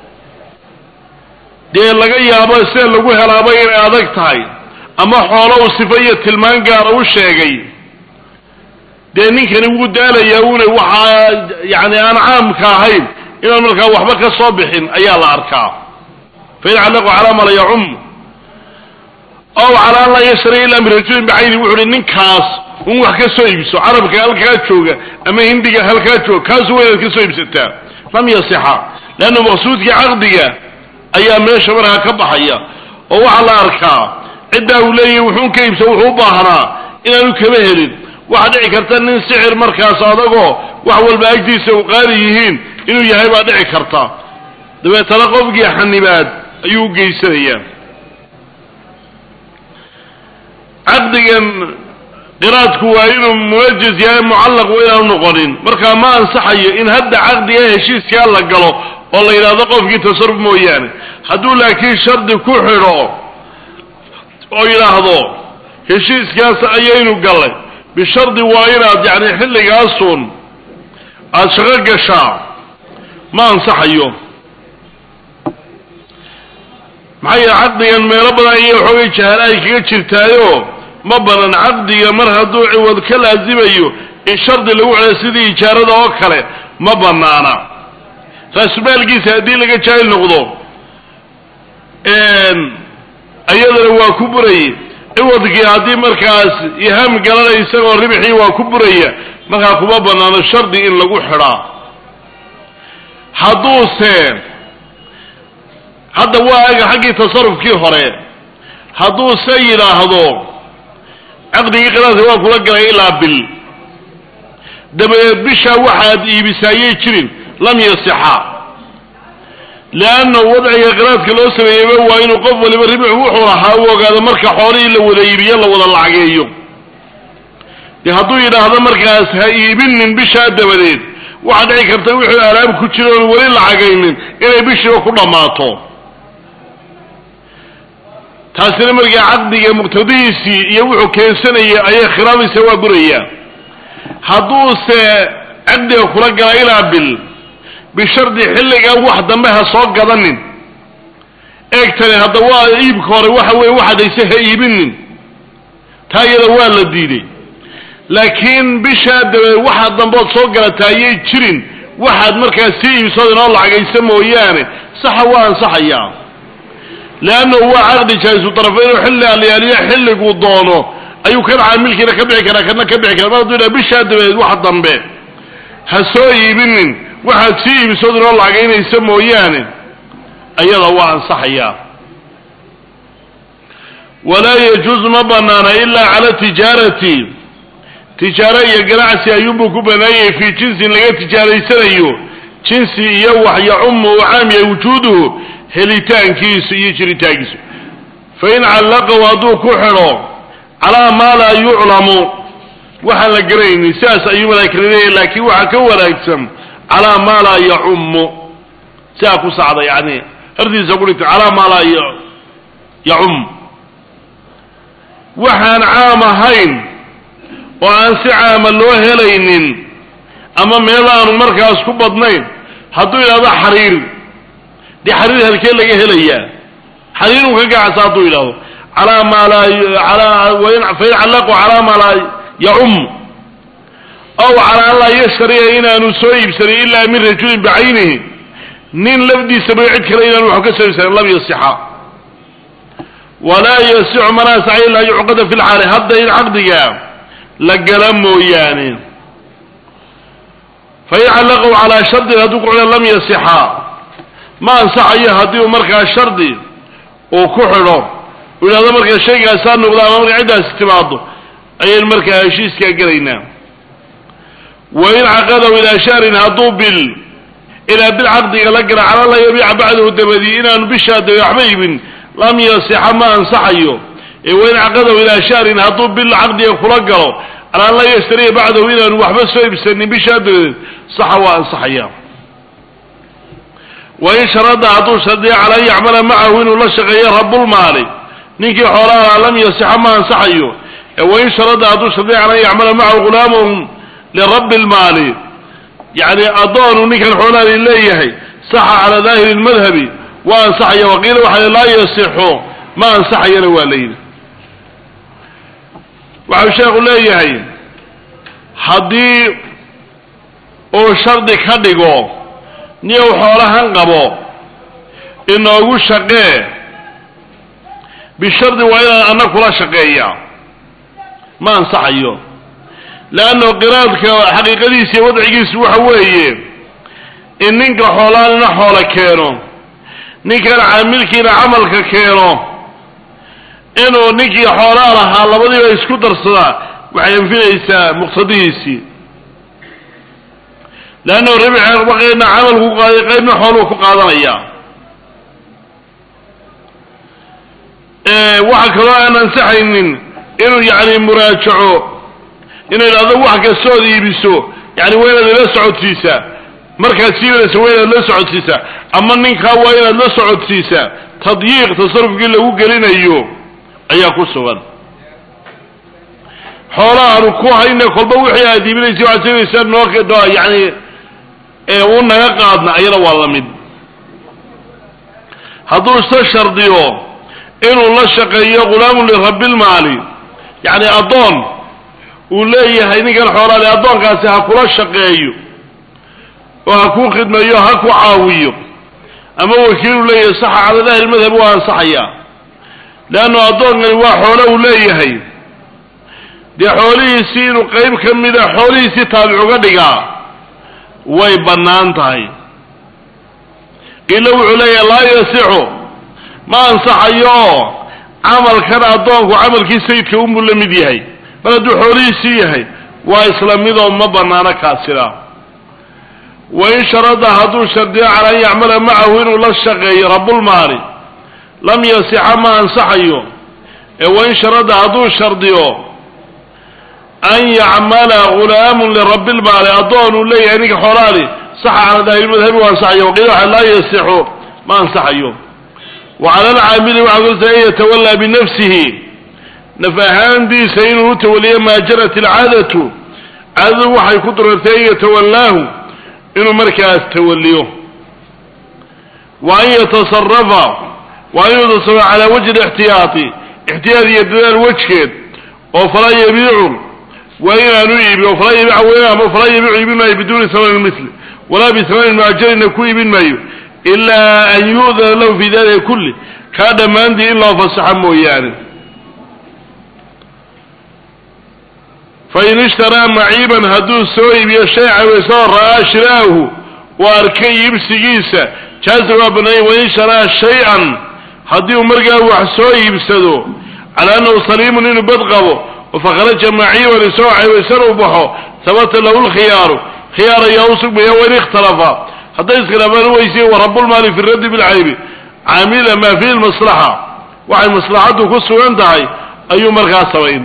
dee laga yaabo sida lagu helaaba inay adag tahay ama xoolo uu sifo iyo tilmaan gaara u sheegay dee ninkani wuu daalayaa una waxaa yani aan caamka ahayn inaan markaa waxba ka soo bixin ayaa la arkaa fain callaqu calaa ma la yacum ow calaa an laa yashri ilaa min rajulin bicayni wuxu uhi ninkaas un wax ka soo iibso carabka halkaa jooga ama hindiga halkaa jooga kaasu waa inaad ka soo iibsataa lam yasixa leanna maqsuudkii caqdiga ayaa meesha markaa ka baxaya oo waxaa la arkaa ciddaa uu leeyahay wuxuun ka iibsa wuxuu u baahnaa inaanu kama helin waxaa dhici karta nin sixir markaas adagoo wax walba agtiisa u qaali yihiin inuu yahay baa dhici karta dabeetana qofkii xanibaad ayuu u geysanayaa caqdigan qiraadku waa inuu munajis yahay mucallaq waa inaanu noqonin markaa ma ansaxayo in hadda caqdiga heshiiskaa la galo oo la yidhaahdo qofkii tasarruf mooyaane hadduu laakiin shardi ku xidho oo yidhaahdo heshiiskaas ayaynu gallay bishardi waa inaad yacni xilligaasun aada shaqo gashaa ma ansaxayo maxaa yeele caqdigan meelo badan ayay waxoogay jahaala ay kaga jirtaayo ma banan caqdiga mar hadduu ciwad ka laasimayo in shardi lagu xidho sidii ijaarada oo kale ma banaana raasumaalkiisa haddii laga jaahil noqdo iyadana waa ku buraya ciwadkii haddii markaas iham galanay isagoo ribxii waa ku buraya markaa kuma banaano shardi in lagu xidhaa hadduuse hadda waa aga xaggii tasarufkii hore hadduuse yidhaahdo caqdigii qiraadka waa kula galay ilaa bil dabadeed bishaa waxaad iibisaayay jirin lam yasixa leanna wadciga qiraadka loo sameeyeyba waa inuu qof waliba ribix wuxuu lahaa u ogaado marka xoolihii la wada iibiyo la wada lacageeyo dee hadduu yidhaahdo markaas ha iibinin bishaa dabadeed waxaa dhici karta wixii alaab ku jira oon weli lacagaynin inay bishiiba ku dhammaato taasina markaa caqdiga muqtadihiisii iyo wuxuu keensanayay ayay khilaamaysa waa burayaa hadduuse caqdiga kula gala ilaa bil bishardi xilligaa wax dambe ha soo gadanin eegtani hadda waa iibka hore waxa weeye waxaad hayse ha iibinin taa iyada waa la diiday laakiin bishaa dabadeed waxaa dambood soo galataa ayay jirin waxaad markaas sii iibsood inoo lacagaysa mooyaane saxa waa ansaxayaa leannahu waa caqdi jaa'isu tarafayn oo xilli alyaaliya xilliguu doono ayuu kan caamilkiina ka bixi karaa kana ka bixi kara mar hadduu yidhaha bishaa dabadeed wax dambe ha soo iibinin waxaad sii iibsood inoo lacagaynaysa mooyaane ayada waa ansaxayaa walaa yajuusu ma banaana ilaa cala tijaarati tijaaro iyo ganacsi ayuunbuu ku banaanyay fii jinsin laga tijaaraysanayo jinsi iyo wax yacumu uu caam yahay wujuuduhu helitaankiisu iyo jiritaankiisu fain callaqahu hadduu ku xidho calaa maa laa yuclamu waxaan la garanaynin sidaas ayuu malaa'ika leeyahay laakiin waxaa ka wanaagsan calaa maa laa yacummu sidaa ku sacda yani hardiisa ku dhigta calaa maa laa yacum waxaan caam ahayn oo aan si caama loo helaynin ama meel aanu markaas ku badnayn hadduu yidhahdo xariir dee xariir halkee laga helayaa xariir uu ka gacasa hadduu yidhahdo calaa maa laa alaa fain callaqu calaa maa laa yacum aw calaa an laa yashtariya inaanu soo iibsanin ilaa min rajulin bicaynihi nin lafdiisaba cid kale inaanu wax ka soo iibsanin lam yasixa walaa yasixu man asaxa ilaa yucqada fi lxaali hadda in caqdiga la gala mooyaane fain callaqahu calaa shardin hadduu ku xidho lam yasixa ma ansaxayo haddii uu markaa shardi uu ku xidho uu yidhahdo markaa shaygaasaa noqda ama markaa ciddaasi timaado ayaynu markaa heshiiskaa gelaynaa wain caqadahu ilaa shahrin hadduu bil ilaa bil caqdiga la gala cala la yabiica bacdahu dabadii inaanu bishaa dabe waxba iibin lam yasixa ma ansaxayo ee wain caqadahu ilaa shahrin hadduu bil caqdiga kula galo cala an laa yashtariya bacdahu inaanu waxba soo iibsanin bishaa dabadeed saxa waa ansaxaya wain sharada hadduu shardiya cala an yacmala macahu inuu la shaqeeyo rabulmaali ninkii xoolaha lam yasixa ma ansaxayo ee wain sharada hadduu shardiya cala an yacmala macahu ghulaamuhum lirabbi lmaali yacni addoonu ninkan xoolaha leeyahay saxa calaa daahiri lmadhabi waa ansaxaya waqiila waxaa laa yasixu ma ansaxayana waa la yidhi waxau sheekhu leeyahay haddii uu shardi ka dhigo niyow xoolahan qabo inoogu shaqee bishardi waa inaan anna kula shaqeeya ma ansaxayo leanno qiraadka xaqiiqadiisa iyo wadcigiisu waxa weeye in ninka xoolaanina xoolo keeno ninkan caamilkiina camalka keeno inuu ninkii xoolaa lahaa labadiiba isku darsadaa waxay anfinaysaa muqtadihiisii leannahu ribxba qaybna camalku ku qaaday qaybna xooluu ku qaadanaya waxa kaloo aan ansaxaynin inuu yacni muraajaco inuu yidhahdo wax kastood iibiso yani waa inaad ila socodsiisaa markaad siibanaysa waa inaad la socodsiisaa ama ninkaa waa inaad la socodsiisaa tadyiiq tasarufkii lagu gelinayo ayaa ku sugan xoolahaanu ku hayna kolba wixii aad iibinaysa waxaad siinaysaa noo yani u naga qaadna ayada waa la mid hadduu isa shardiyo inuu la shaqeeyo ghulaamun lirabbilmaali yacni addoon uu leeyahay ninkan xoolaale addoonkaasi ha kula shaqeeyo oo ha kuu khidmeeyo ha ku caawiyo ama wakiiluu leeyahay saxa cala dahri madhab waa ansaxayaa leannu addoonkani waa xoolo uu leeyahay dee xoolihiisii inuu qayb ka mida xoolihiisii taabic uga dhigaa way bannaan tahay ila wuxuu leeyahay laa yasixu ma ansaxayo camalkan addoonku camalkii sayidka unbuu la mid yahay mar hadduu xoolihiisii yahay waa isla midoo ma bannaano kaasina wain sharada hadduu shardiyo cala an yacmala macahu inuu la shaqeeyo rabulmaali lam yasixa ma ansaxayo ee wain sharada hadduu shardiyo an yacmala ghulaamun lirabbilmaali addoon uu leeyahay ninka xoolaali saxa cala daahirmadhabi waa ansaxayo waqiila waxa laa yasixu ma ansaxayo wa cala alcaamili waxaa kulta an yatawallaa binafsihi naf ahaantiisa inuu u tawaliyo maa jarat alcaadatu caadadu waxay ku durartay an yatawallaahu inuu markaas tawaliyo wa an yatasarafa wa an yatasarafa calaa wajhi lixtiyaati ixtiyaad iyo dadaal wejgeed oo falaa yabiicu waa inaanu iibi oo falaa yabiic weyn ama falaa yabiicu iibin maayo biduuni hamanin misli walaa bihamanin mucajalina ku iibin maayo ilaa an yu'dana lahu fi dalika kulli kaa dhammaantii in loo fasaxa mooyaane fain ishtaraa maciiban hadduu soo iibiyo shay cawaysoo ra'aa shiraahu uu arkay iibsigiisa jaaza waa bannaayay wain sharaa shay-an haddii uu markaa wax soo iibsado calaa annahu saliimun inuu bad qabo oo fakharaja maciiban isagoo cawaysan u baxo habata lahu lkhiyaaru khiyaar ayaa u sugmaya wain ikhtalafa hadday iskhilaafaan weysiye wa rabulmaali fi raddi bilcaybi camila maa fihi lmaslaxa waxay maslaxaddu ku sugan tahay ayuu markaa samayn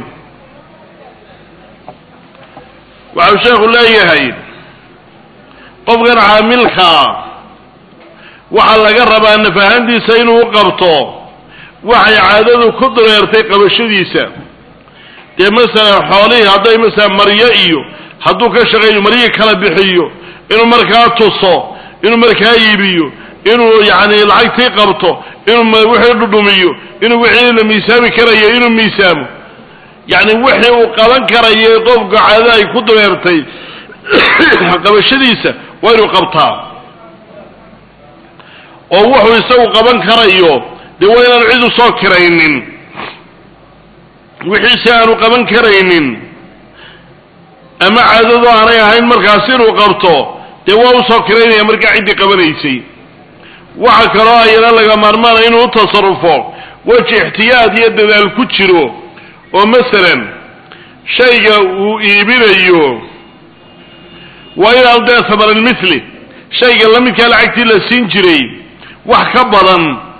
waxau sheekhu leeyahay qofkan caamilkaa waxaa laga rabaa nafahantiisa inuu u qabto waxay caadadu ku dareertay qabashadiisa dee masalan xoolihii hadday masalan maryo iyo hadduu ka shaqeeyo maryihii kala bixiyo inuu markaa tuso inuu markaa iibiyo inuu yacni lacagtii qabto inuu wixii dhudhumiyo inuu wixii la miisaami karayo inuu miisaamo yacni wixii uu qaban karayay qofka caadada ay ku dareertay qabashadiisa waa inuu qabtaa oo wuxuu isagu qaban karayo dee waa inaanu cid usoo kiraynin wixiise aanu qaban karaynin ama caadadu aanay ahayn markaas inuu qabto dee waa usoo kiraynaya markaa ciddii qabanaysay waxa kaloo ayana laga maarmaanaya inuu u tasarufo weji ixtiyaad iyo dadaal ku jiro oo masalan shayga uu iibinayo waa inaanu dee samaralmithli shayga la midkaa lacagtii la siin jiray wax ka badan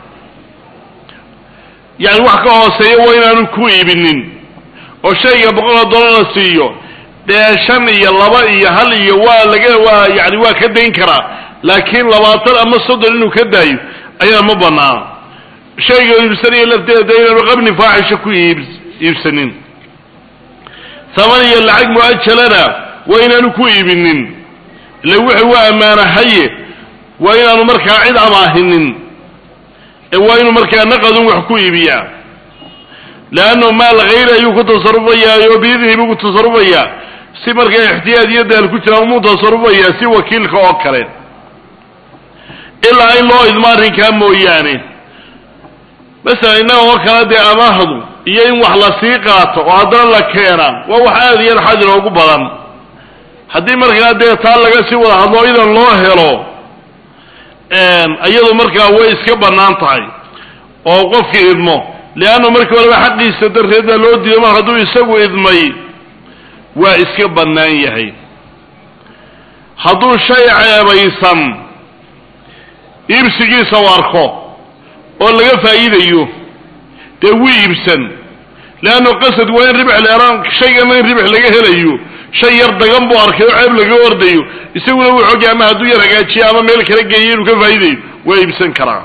yani wax ka hooseeya waa inaanu ku iibinin oo shayga boqol oo dollar la siiyo dee shan iyo laba iyo hal iyo waa laga waa yani waa ka dayn karaa laakiin labaatan ama soddon inuu ka daayo ayaa ma banaana shayga iibsanaya lafteeda inaanu qabni faaxisha ku iib iibsanin taman iyo lacag mu-ajalana waa inaanu ku iibinin ila wuxuu waa ammaanahaye waa inaanu markaa cid amaahinin ee waa inuu markaa naqadun wax ku iibiyaa leannu maal hayri ayuu ku tasarufayaa oo biidnihi buu ku tasarufayaa si markaa ixtiyaad iyo daal ku jiraan umuu tasarufayaa si wakiilka oo kale ilaa in loo idmo arrinkaa mooyaane masalan innaga oo kale dee amaahdu iyo in wax la sii qaato oo haddana la keenaa waa wax aada iyo aad xadir oogu badan haddii markaa dee taa laga sii wada hadlo idan loo helo iyadu markaa way iska bannaan tahay oo qofkii idmo leannu markii horeba xaqiisa darteed baa loo diiday mar hadduu isagu idmay waa iska bannaan yahay hadduu shay ceebaysan iibsigiisa u arko oo laga faa'iidayo dee wuu iibsan leannu qasad waa in ribx leeraan shaygana in ribx laga helayo shay yar dagan buu arkay oo ceeb laga ordayo isaguna wuu xogay ama hadduu yar hagaajiyo ama meel kala geeyo inuu ka faa'iidayo waa iibsan karaa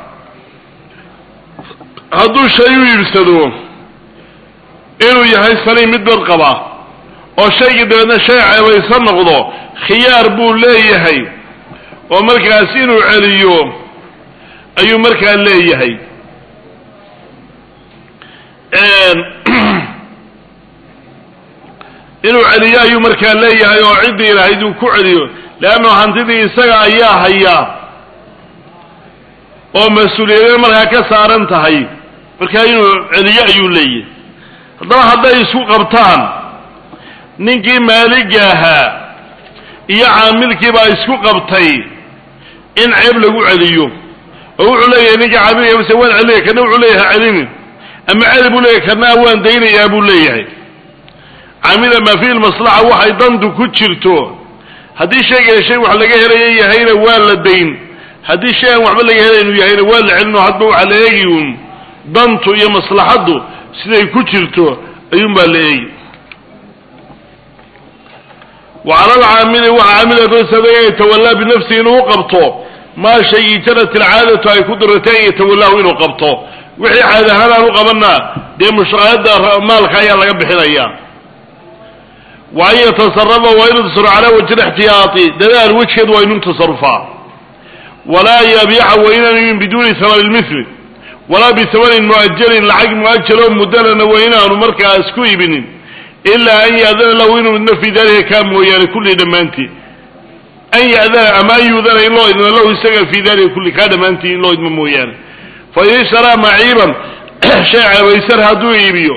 hadduu shay u iibsado inuu yahay saliim mid bad qaba oo shaygii dabeedna shay ceebaysan noqdo khiyaar buu leeyahay oo markaas inuu celiyo ayuu markaa leeyahay inuu celiyo ayuu markaa leeyahay oo ciddii lahayd uu ku celiyo leannu hantidii isaga ayaa hayaa oo mas-uuliyadee markaa ka saaran tahay markaa inuu celiyo ayuu leeyahay haddaba hadday isku qabtaan ninkii maaliga ahaa iyo caamilkii baa isku qabtay in ceeb lagu celiyo oo wuxuu leeyahay ninkii caamilka mase waan celinaya kana wuxuu leeyahay ha celinin ama celi buu leeyahay kana waan daynayaa buu leeyahay camila maa fihi lmaslaxa waxay dantu ku jirto haddii shayga shay wax laga helaya yahayna waa la dayn haddii shay aan waxba laga helaynu yahayna waa la celin oo hadba waxaa la eegi uun dantu iyo maslaxaddu siday ku jirto ayuunbaa la eegi wa cala alcaamili waxa caamila dosaday an yatawallaa binafsihi inuu u qabto maa shaygii janat ilcaadatu ay ku diratay an yatawallaahu inuu qabto wixii caad ahaan aan u qabanna dee mushaqaayadda maalka ayaa laga bixinaya wa an yatasarafa waa inuu tasaruf calaa wajhi lixtiyaati dadaal wejgeed waa inuu tasarufaa walaa yabiixa waa inaanu yimin biduuni hamani lmithli walaa bihamanin mu'ajalin lacag mu'ajaloo muddalana waa inaanu markaas ku ibinin ilaa an ya'dana lahu inuu idno fii dalika kaa mooyaane kulli dhammaantii an ya'dana ama an yuudana in loo idmo lahu isaga fii dalika kulli kaa dhammaantii in loo idmo mooyaane fa in ishtaraa maciiban shay ceebaysan hadduu iibiyo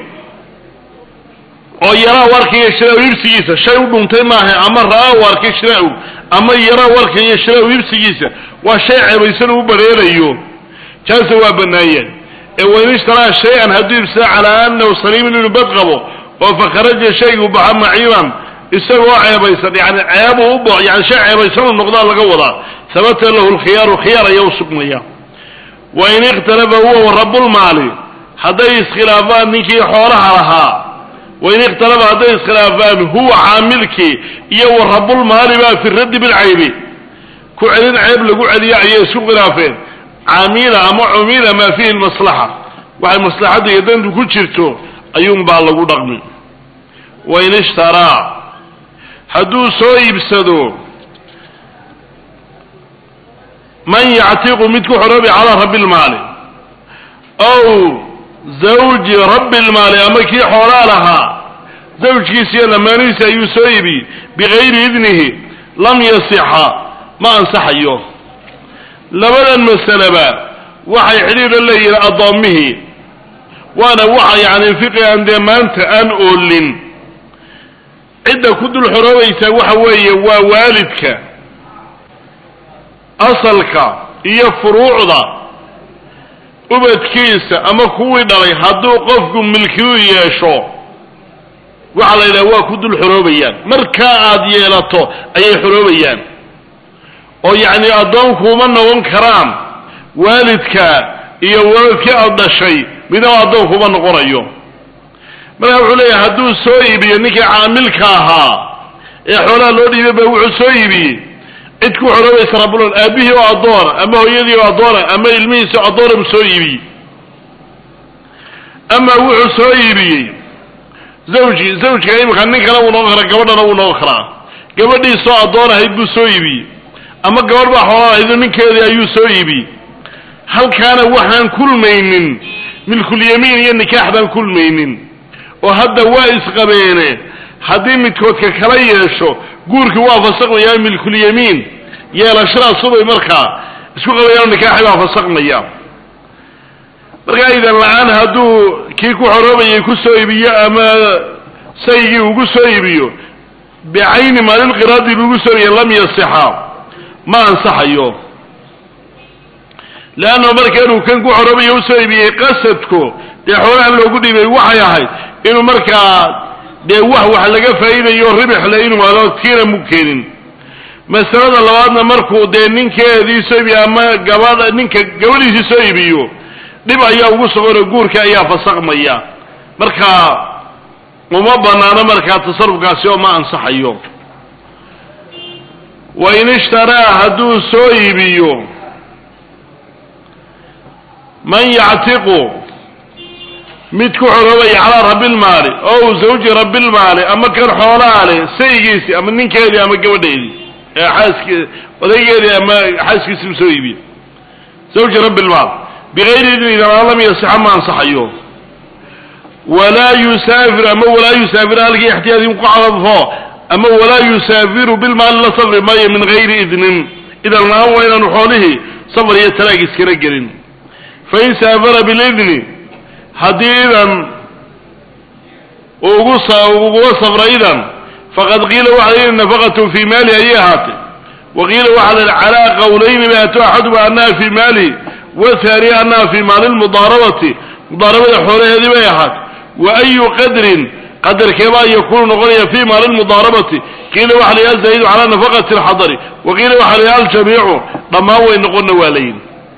oo yaraa u arkaya shiraau ibsigiisa shay u dhuntay maaha ama ra'aa u arkay shiraau ama yaraa u arkaya shiraau ibsigiisa waa shay ceebaysan uu bareerayo jaasa waa bannaayeen ee wain ishtaraa shay-an hadduu ibsada calaa anahu saliimin inuu bad qabo oo fakharaja shaygu baxa maciiban isagoo ceebaysan yani ceebuu u bo yani shay ceebaysan uu noqdaa laga wadaa habata lahu lkhiyaaru khiyaar ayaa u sugnaya wain ikhtalafa huwa wa rabulmaali hadday iskhilaafaan ninkii xoolaha lahaa wain ikhtalafa hadday iskhilaafaan huwa caamilkii iyo wa rabulmaali baa fi raddi bilcaybi ku celin ceeb lagu celiyo ayay isku khilaafeen camila ama cumila maa fiihi lmaslaxa waxay maslaxadda iyo dantu ku jirto ayuunbaa lagu dhaqmi wain ishtaraa hadduu soo iibsado man yactiqu mid ku xoroobi calaa rabbi lmaali ow zawji rabbi lmaali ama kii xoolaa lahaa zawjkiisa iyo lamaanihiisa ayuu soo iibiyey bigayri idnihi lam yasixa ma ansaxayo labadan masaleba waxay xidhiidha leeyihiin addoommihii waana waxa yacni fiqigan dee maanta aan oolin cidda ku dul xoroobaysaa waxa weeye waa waalidka asalka iyo furuucda ubadkiisa ama kuwii dhalay hadduu qofku milkiyu yeesho waxaa la yidhaha waa ku dul xoroobayaan markaa aada yeelato ayay xoroobayaan oo yacni addoonkuuma noqon karaan waalidka iyo waladkii aada dhashay midnaba addoonkuuma noqonayo markaa wuxuu leeyahay hadduu soo iibiyo ninkii caamilka ahaa ee xoolaha loo dhiibay ba wuxuu soo iibiyey cid ku xoroobaysa rabulon aabihii oo addoona ama hooyadii oo addoona ama ilmihiisi oo addoona buu soo iibiyey ama wuxuu soo iibiyey zawji zawjka imika ninkana wuu noqon karaa gabadhana wuu noqon karaa gabadhiisoo addoon ahayd buu soo iibiyey ama gabadh baa xoolaa ahayd ninkeedii ayuu soo iibiyey halkaana waxaan kulmaynin milkulyamiin iyo nikaax baan kulmaynin oo hadda waa isqabeene haddii midkoodka kala yeesho guurkii waa fasaqmayaa milkulyamiin yeelashadaas subay markaa isku qabayaan nikaaxi baa fasaqmaya markaa idan la-aan hadduu kii ku xoroobayay ku soo iibiyo ama saygii ugu soo iibiyo bicayni maalilqiraadi buugu soo iibiye lam yasixa ma ansaxayo leanna marka inuu kan ku xoroobayo usoo iibiyey qasadku dee xoolaha loogu dhiibay waxay ahayd inuu markaa dee wax wax laga faa'iidayo ribixle inuu helo tiina mu keenin masalada labaadna markuu dee ninkeedii soo iibiyo ama gabadha ninka gabadhiisii soo iibiyo dhib ayaa ugu suganoo guurka ayaa fasaqmaya marka uma banaano markaa tasarufkaasi oo ma ansaxayo wain ishtaraa hadduu soo iibiyo man yactiqu mid ku xoroobaya calaa rabbilmaali ow zawji rabbilmaali ama kan xoolaa leh saygiisii ama ninkeedii ama gabadheedii ee xaaski odaygeedii ama xaaskiisii u soo iibiye zawji rabbilmaal bigayri idni idan lam yasixa ma ansaxayo walaa yusaafiru ama walaa yusaafiru halkii ixtiyaadin ku cadafo ama walaa yusaafiru bilmaali la safri maayo min gayri idnin idan la-aan waa inaanu xoolihii safar iyo talaag iskala gelin fain saafara bilidni haddii idan ugu uguga safra idan faqad qiila waxa la nafaqatu fii maali ayay ahaatay wa qiila waxa la calaa qawlayni baato axaduma annaha fii maali wathani annaha fii maali lmudaarabati mudaarabada xoolaheedii bay ahaatay wa ayu qadrin qadarkeebaa yakuunu noqonaya fi maali lmudaarabati qiila waxa la zaayidu calaa nafaqati alxadari wa qiila waxa la aljamiicu dhammaan way noqonna waa layihi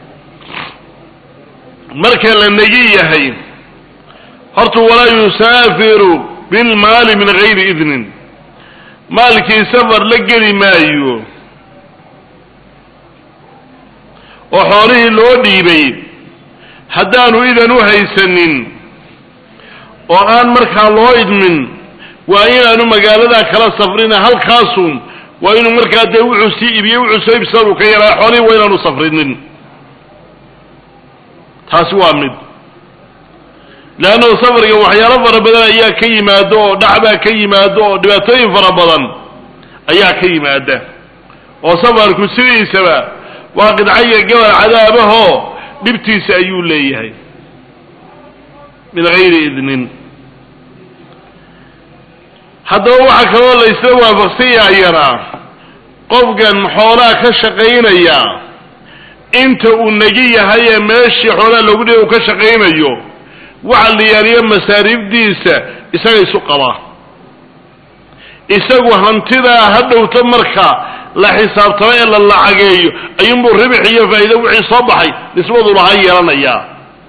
marka la negi yahay horta walaa yusaafiru bilmaali min gayri idnin maalkii safar la geli maayo oo xoolihii loo dhiibay haddaanu idan u haysanin oo aan markaa loo idmin waa inaanu magaaladaa kala safrina halkaasun waa inuu markaa dee wuxuu sii iibiye wuxuu soo ibsadu ka yaraa xoolihii waa inaanu safrinin taasi waa mid leannahu safarka waxyaalo fara badan ayaa ka yimaado oo dhacbaa ka yimaado oo dhibaatooyin fara badan ayaa ka yimaada oo safarku sidiisaba waa qidcaya gabal cadaabahoo dhibtiisa ayuu leeyahay min gayri idnin haddaba waxaa kaloo la isla waafaqsan yahayanaa qofkan xoolaha ka shaqaynaya inta uu negi yahay ee meeshii xoolaha loogu dhiba uu ka shaqaynayo waxa la yaaliyo masaariifdiisa isaga isu qabaa isagu hantidaa ha dhowto marka la xisaabtamo ee la lacageeyo ayuunbuu ribix iyo faa'iido wixii soo baxay nisbadu lahaa yeelanayaa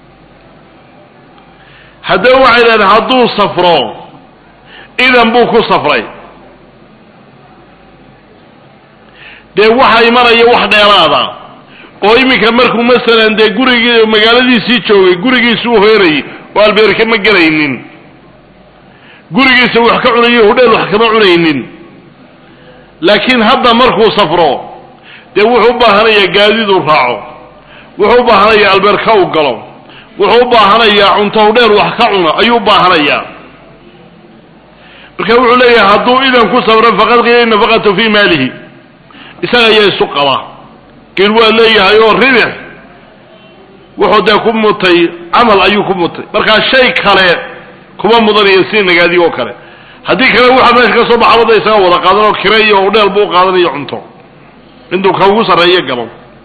haddaba waxay dhahdeen hadduu safro idan buu ku safray dee waxa imanaya wax dheeraada oo iminka markuu masalan dee gurigii magaaladiisii joogay gurigiisi u hoyrayay oo albeerka ma gelaynin gurigiisa wax ka cunayo hudheel wax kama cunaynin laakiin hadda markuu safro dee wuxuu u baahanayaa gaadiiduu raaco wuxuu u baahanayaa albeerka u galo wuxuu u baahanayaa cunto hudheel wax ka cuno ayuu u baahanayaa marka wuxuu leeyahay hadduu idan ku safro faqad qiila nafaqatu fii maalihi isaga ayaa isu qaba qiil waa leeyahay oo ribix wuxuu dee ku mutay camal ayuu ku mutay markaa shay kale kuma mudanayo si nagaadi oo kale haddii kale waxa meesha ka soo baxabada isaga wada qaadan oo kire iyo udheel buu qaadanayo cunto intuu ka ugu sarreeyo galo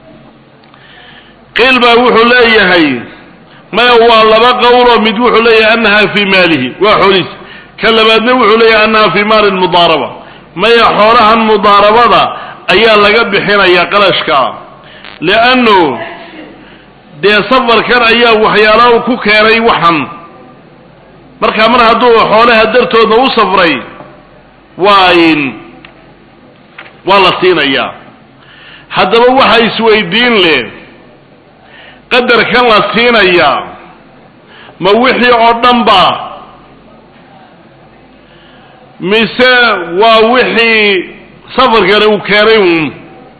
qiil baa wuxuu leeyahay maya waa laba qowloo mid wuxuu leeyahay annaha fii maalihi waa xoolihiis ka labaadna wuxuu leeyahay annaha fii maali mudaaraba maya xoolahan mudaarabada ayaa laga bixinaya qarashka liannu dee safarkan ayaa waxyaalaha ku keenay waxan marka mar hadduu xoolaha dartoodna u safray waa in waa la siinayaa haddaba waxa isweydiin leh qadarkan la siinayaa ma wixii oo dhan ba mise waa wixii safarkani uu keenay uun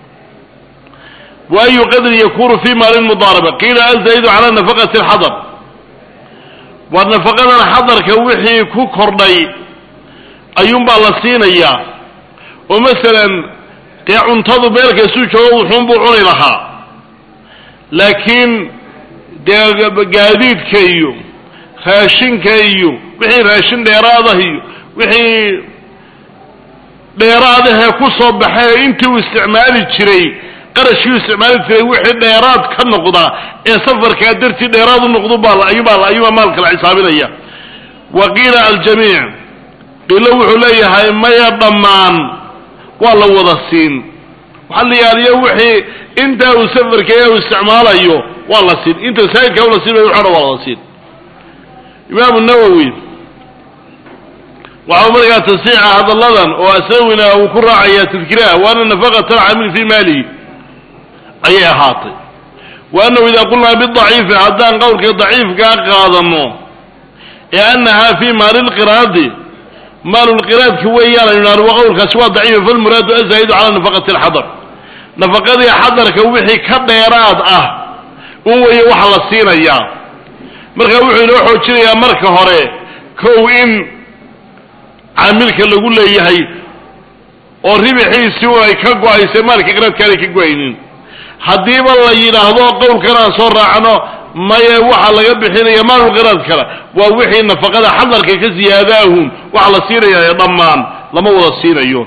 wa ayu qadrin yakunu fi maali mudaaraba qiila azaidu cala nafaqati alxadar waa nafaqadan xadarka wixii ku kordhay ayuunbaa la siinayaa oo masalan dee cuntadu meelkaisuu joogo wuxuunbuu cuni lahaa laakiin dee gaadiidka iyo raashinka iyo wixii raashin dheeraadah iyo wixii dheeraadahee ku soo baxay intii uu isticmaali jiray qarashkii u isticmaali jiray wixii dheeraad ka noqda ee safarkaa dartii dheeraad u noqdu baa ayuubaa ayuubaa maalka la xisaabinaya wa qiila aljamiic qiilo wuxuu leeyahay maya dhammaan waa la wada siin waxaa la yaaliyo wixii intaa uu safarkeeya uu isticmaalayo waa la siin inta saa'idkaa ula siin waxana waa la siin imaamu nawowi waxau markaa tasiixa hadalladan oo asawina uu ku raacayaa tadkiraha wa ana nafaqata alcaamil fii maalihi ayay ahaatay wa annahu idaa qulnaa bidaciifi haddaan qowlka daciifkaa qaadano ee annahaa fii maali lqiraadi maalulqiraadka weeyaan aynu idhahno wa qowlkaasi waa daciifa falmuraadu azaa'idu cala nafaqati alxadar nafaqadii xadarka wixii ka dheeraad ah un weeye waxa la siinayaa marka wuxuu inoo xoojinayaa marka hore kow in caamilka lagu leeyahay oo ribixiisii u ay ka go-aysay maalka qiraadka aanay ka go-aynin haddiiba la yidhaahdo qowlkan aan soo raacno maye waxaa laga bixinaya maalulqiraad kale waa wixii nafaqada xadarka ka siyaadaahun waxa la siinaya ee dhammaan lama wada siinayo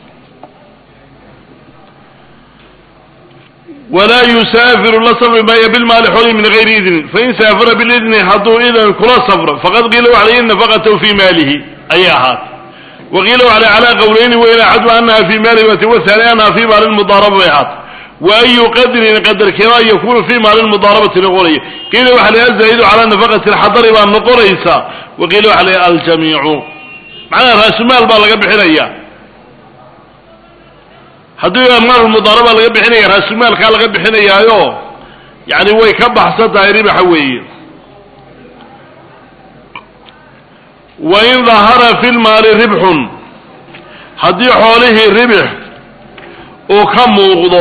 walaa yusaafiru la safri maayo bilmaali xoolihi min gayri idnin fain saafara bilidni hadduu idan kula safro faqad qiila waxa la in nafaqatahu fii maalihi ayay ahaatay waqiila waxa calaa qowleyni weyn axadu anaha fii maalihi wati wathani anaha fii maali mudaaraba bay ahaatay wa ayu qadrin qadarkeeda yakunu fii maali mudaarabati noqonaya qiila waxa la azaa'idu calaa nafaqati alxadari baa noqonaysa waqiila waxa la aljamiicu macnaha raasumaal baa laga bixinaya haddii maal mudaaraba laga bixinaya raasumaalkaa laga bixinayaayo yani way ka baxsan tahay ribaxa weeye wain dahara fi lmaali ribxun haddii xoolihii ribix uu ka muuqdo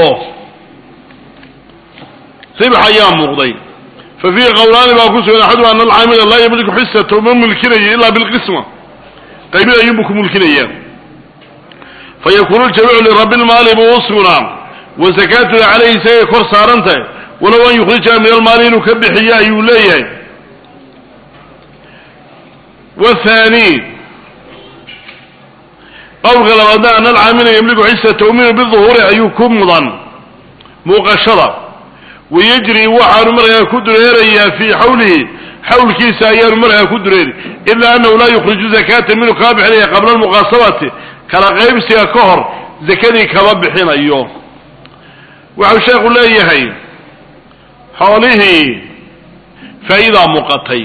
ribx ayaa muuqday fa fiihi qowlaani baa ku sugan axadu ana alcaamila laa yamliku xisata ma mulkinayo ila bilqisma qaybin ayuunbu ku mulkinaya fayakunu ljamiicu lirabi lmaali buu u sugnaa wa sakaatuna calayhi isagay kor saaran tahay walow an yukhrijaha min almaali inuu ka bixiyo ayuu leeyahay wathani qowlka labaadna ana alcaamila yamliku xisata uminu biduhuuri ayuu ku mudan muuqashada wayajri waxaanu markaa ku dureerayaa fii xawlihi xawlkiisa ayaanu markaa ku dureeri ila anahu laa yukhriju zakata minhu kaa bixinaya qabla almuqaasabati kala qaybsiga ka hor zakadii kama bixinayo waxau sheekhu leeyahay xoolihii faa'iidaa muuqatay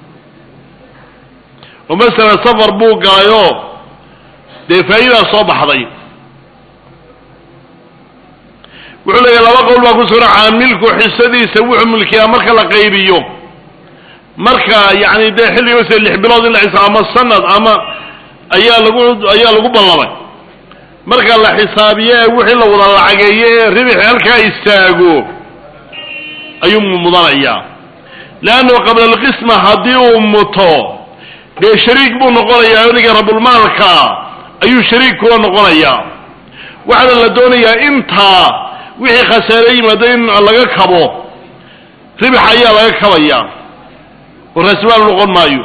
oo masalan safar buu galayoo dee faa'iidaa soo baxday wuxuu leeyahay laba qowl baa ku sugan caamilku xisadiisa wuxuu mulkiyaa marka la qaybiyo marka yacni dee xilliga mase lix bilood in la xisaab ama sanad ama ayaa lagu ayaa lagu ballamay marka la xisaabiyo ee wixii la wada lacageeyo ee ribixi halkaa istaago ayuu mudanayaa leannu qabla alqisma haddii uu muto dee shariik buu noqonayaa oniga rabulmaalka ayuu shariik kula noqonayaa waxaana la doonayaa intaa wixii khasaare yimaado in laga kabo ribix ayaa laga kabaya oo raasmaal noqon maayo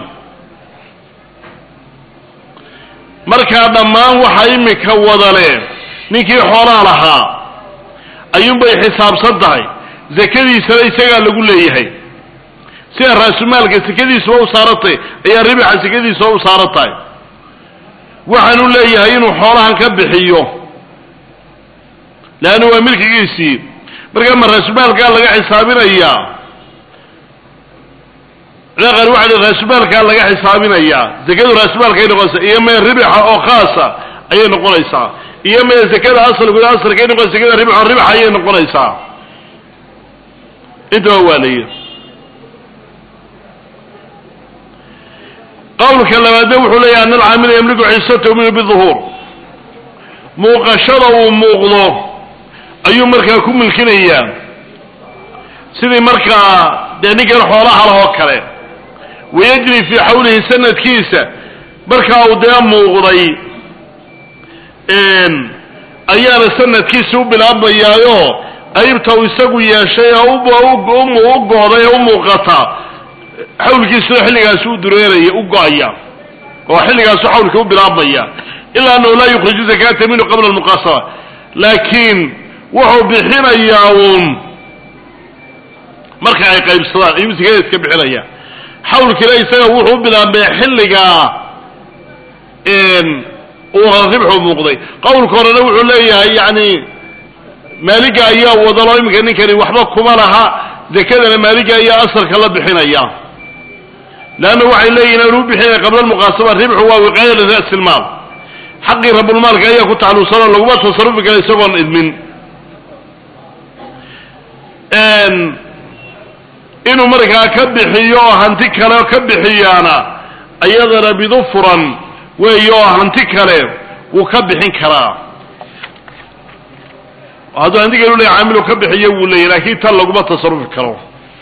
markaa dhammaan waxa imika wadale ninkii xoolaa lahaa ayuunbay xisaabsan tahay zakadiisana isagaa lagu leeyahay sida raasumaalka sekadiisuba u saarantahay ayaa ribixa sekadiisuba u saaran tahay waxaanu leeyahay inuu xoolahan ka bixiyo leanna waa milkigiisii markaa ma raasumaalkaa laga xisaabinayaa qar waxa raasumaalkaa laga xisaabinayaa zakadu raasumaalkaay noqonaysaa iyo mee ribixa oo khaasa ayay noqonaysaa iyo mee zakada asalku asalkay noqonaysa zakada ribxo ribax ayay noqonaysaa intaba waa layi qawlka labaadna wuxuu leeyahy ana alcaamila yamliku xisatahu minhu biduhuur muuqashada uu muuqdo ayuu markaa ku milkinayaa sidii markaa dee ninkan xoolaha lah oo kale wayajri fii xawlihi sanadkiisa markaa uu dee muuqday ayaana sanadkiisa u bilaabmayaayo qaybta uu isagu yeeshay ee u gooday ee u muuqata xawlkiisuna xilligaasi u dureeraya u go-aya oo xilligaasu xawlka u bilaabmaya ilaa annahu laa yukhriju zakata minhu qabla almuqaasama laakiin wuxuu bixinayaa uun marka ay qaybsadaan ayuu sakada iska bixinaya xawlkiina isaga wuxuu u bilaabmay xilligaa uu ribxu muuqday qowlka horena wuxuu leeyahay yani maaliga ayaa wadalo iminka ninkani waxba kuma laha zakadana maaliga ayaa asalka la bixinaya leanna waxay leeyihin aan u bixinaya qabla almuqaasama ribxu waa wiqaaya lira'si lmaal xaqii rabulmaalka ayaa ku tacalluqsanoo laguma tasarufi kara isagoon idmin inuu markaa ka bixiyo oo hanti kale ka bixiyaana iyadana bidu furan weey oo hanti kale wuu ka bixin karaa hadduu hanti kale uley caamilu ka bixiyo wuu leeyahy laakiin tan laguma tasarufi karo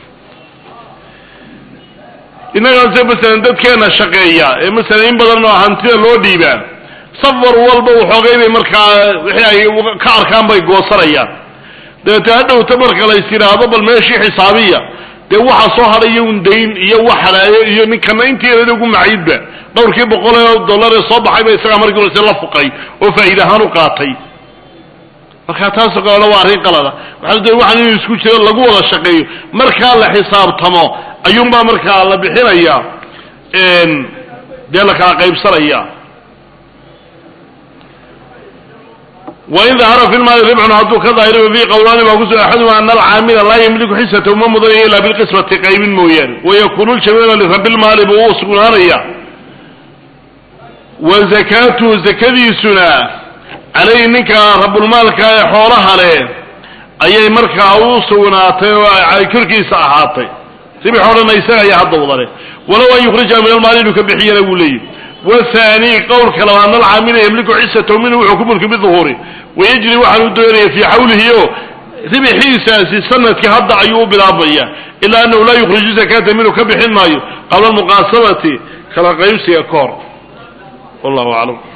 innagaase masalan dadkeena shaqeeya ee masalan in badan oo hantida loo dhiibaa safar walba waxoogay bay markaa wixii ay ka arkaan bay goosanayaan dabeete hadhowta marka lays yidhaahdo bal meeshii xisaabiya dee waxa soo hadhayo un dayn iyo wax halaayo iyo ninkana inteedada ugu maciidba dhowrkii boqol ee dollar ee soo baxayba isagaa markii horese la fuqay oo faa'iida ahaan u qaatay marka taasoo kalena waa arrin qalada waxaa da waxaan inuu isku jiro lagu wada shaqeeyo markaa la xisaabtamo ayuunbaa markaa la bixinaya dee la kala qaybsanaya wain dahara fi lmaali ribxun hadduu ka daahiriba fii qowlaani baa kusugan axaduma ana alcaamila laa yamliku xisatahu ma mudanaya ilaa bilqismati qaybin mooyaane wayakunu ljamiicu lirabilmaali buu u sugnaanaya wa zakaatuhu zakadiisuna calayhi ninka rabulmaalka ee xoolaha leh ayay markaa u sugnaatay oo ay korkiisa ahaatay ribix o dhanna isaga ayaa hadda wadale walow an yukhrijaha min almaali inuu ka bixiyana wuu leeyihi wathani qowlka labaadna alcaamila yamliku xisatahu minhu wuxuu ku mulki biduhuuri wayajri waxaan u doonaya fii xawlihi o ribixiisaasi sanadkii hadda ayuu u bilaabmaya ilaa annahu laa yukhriju zakata minhu ka bixin maayo qabla almuqaasamati kala qaybsiga ka hor wallahu aclam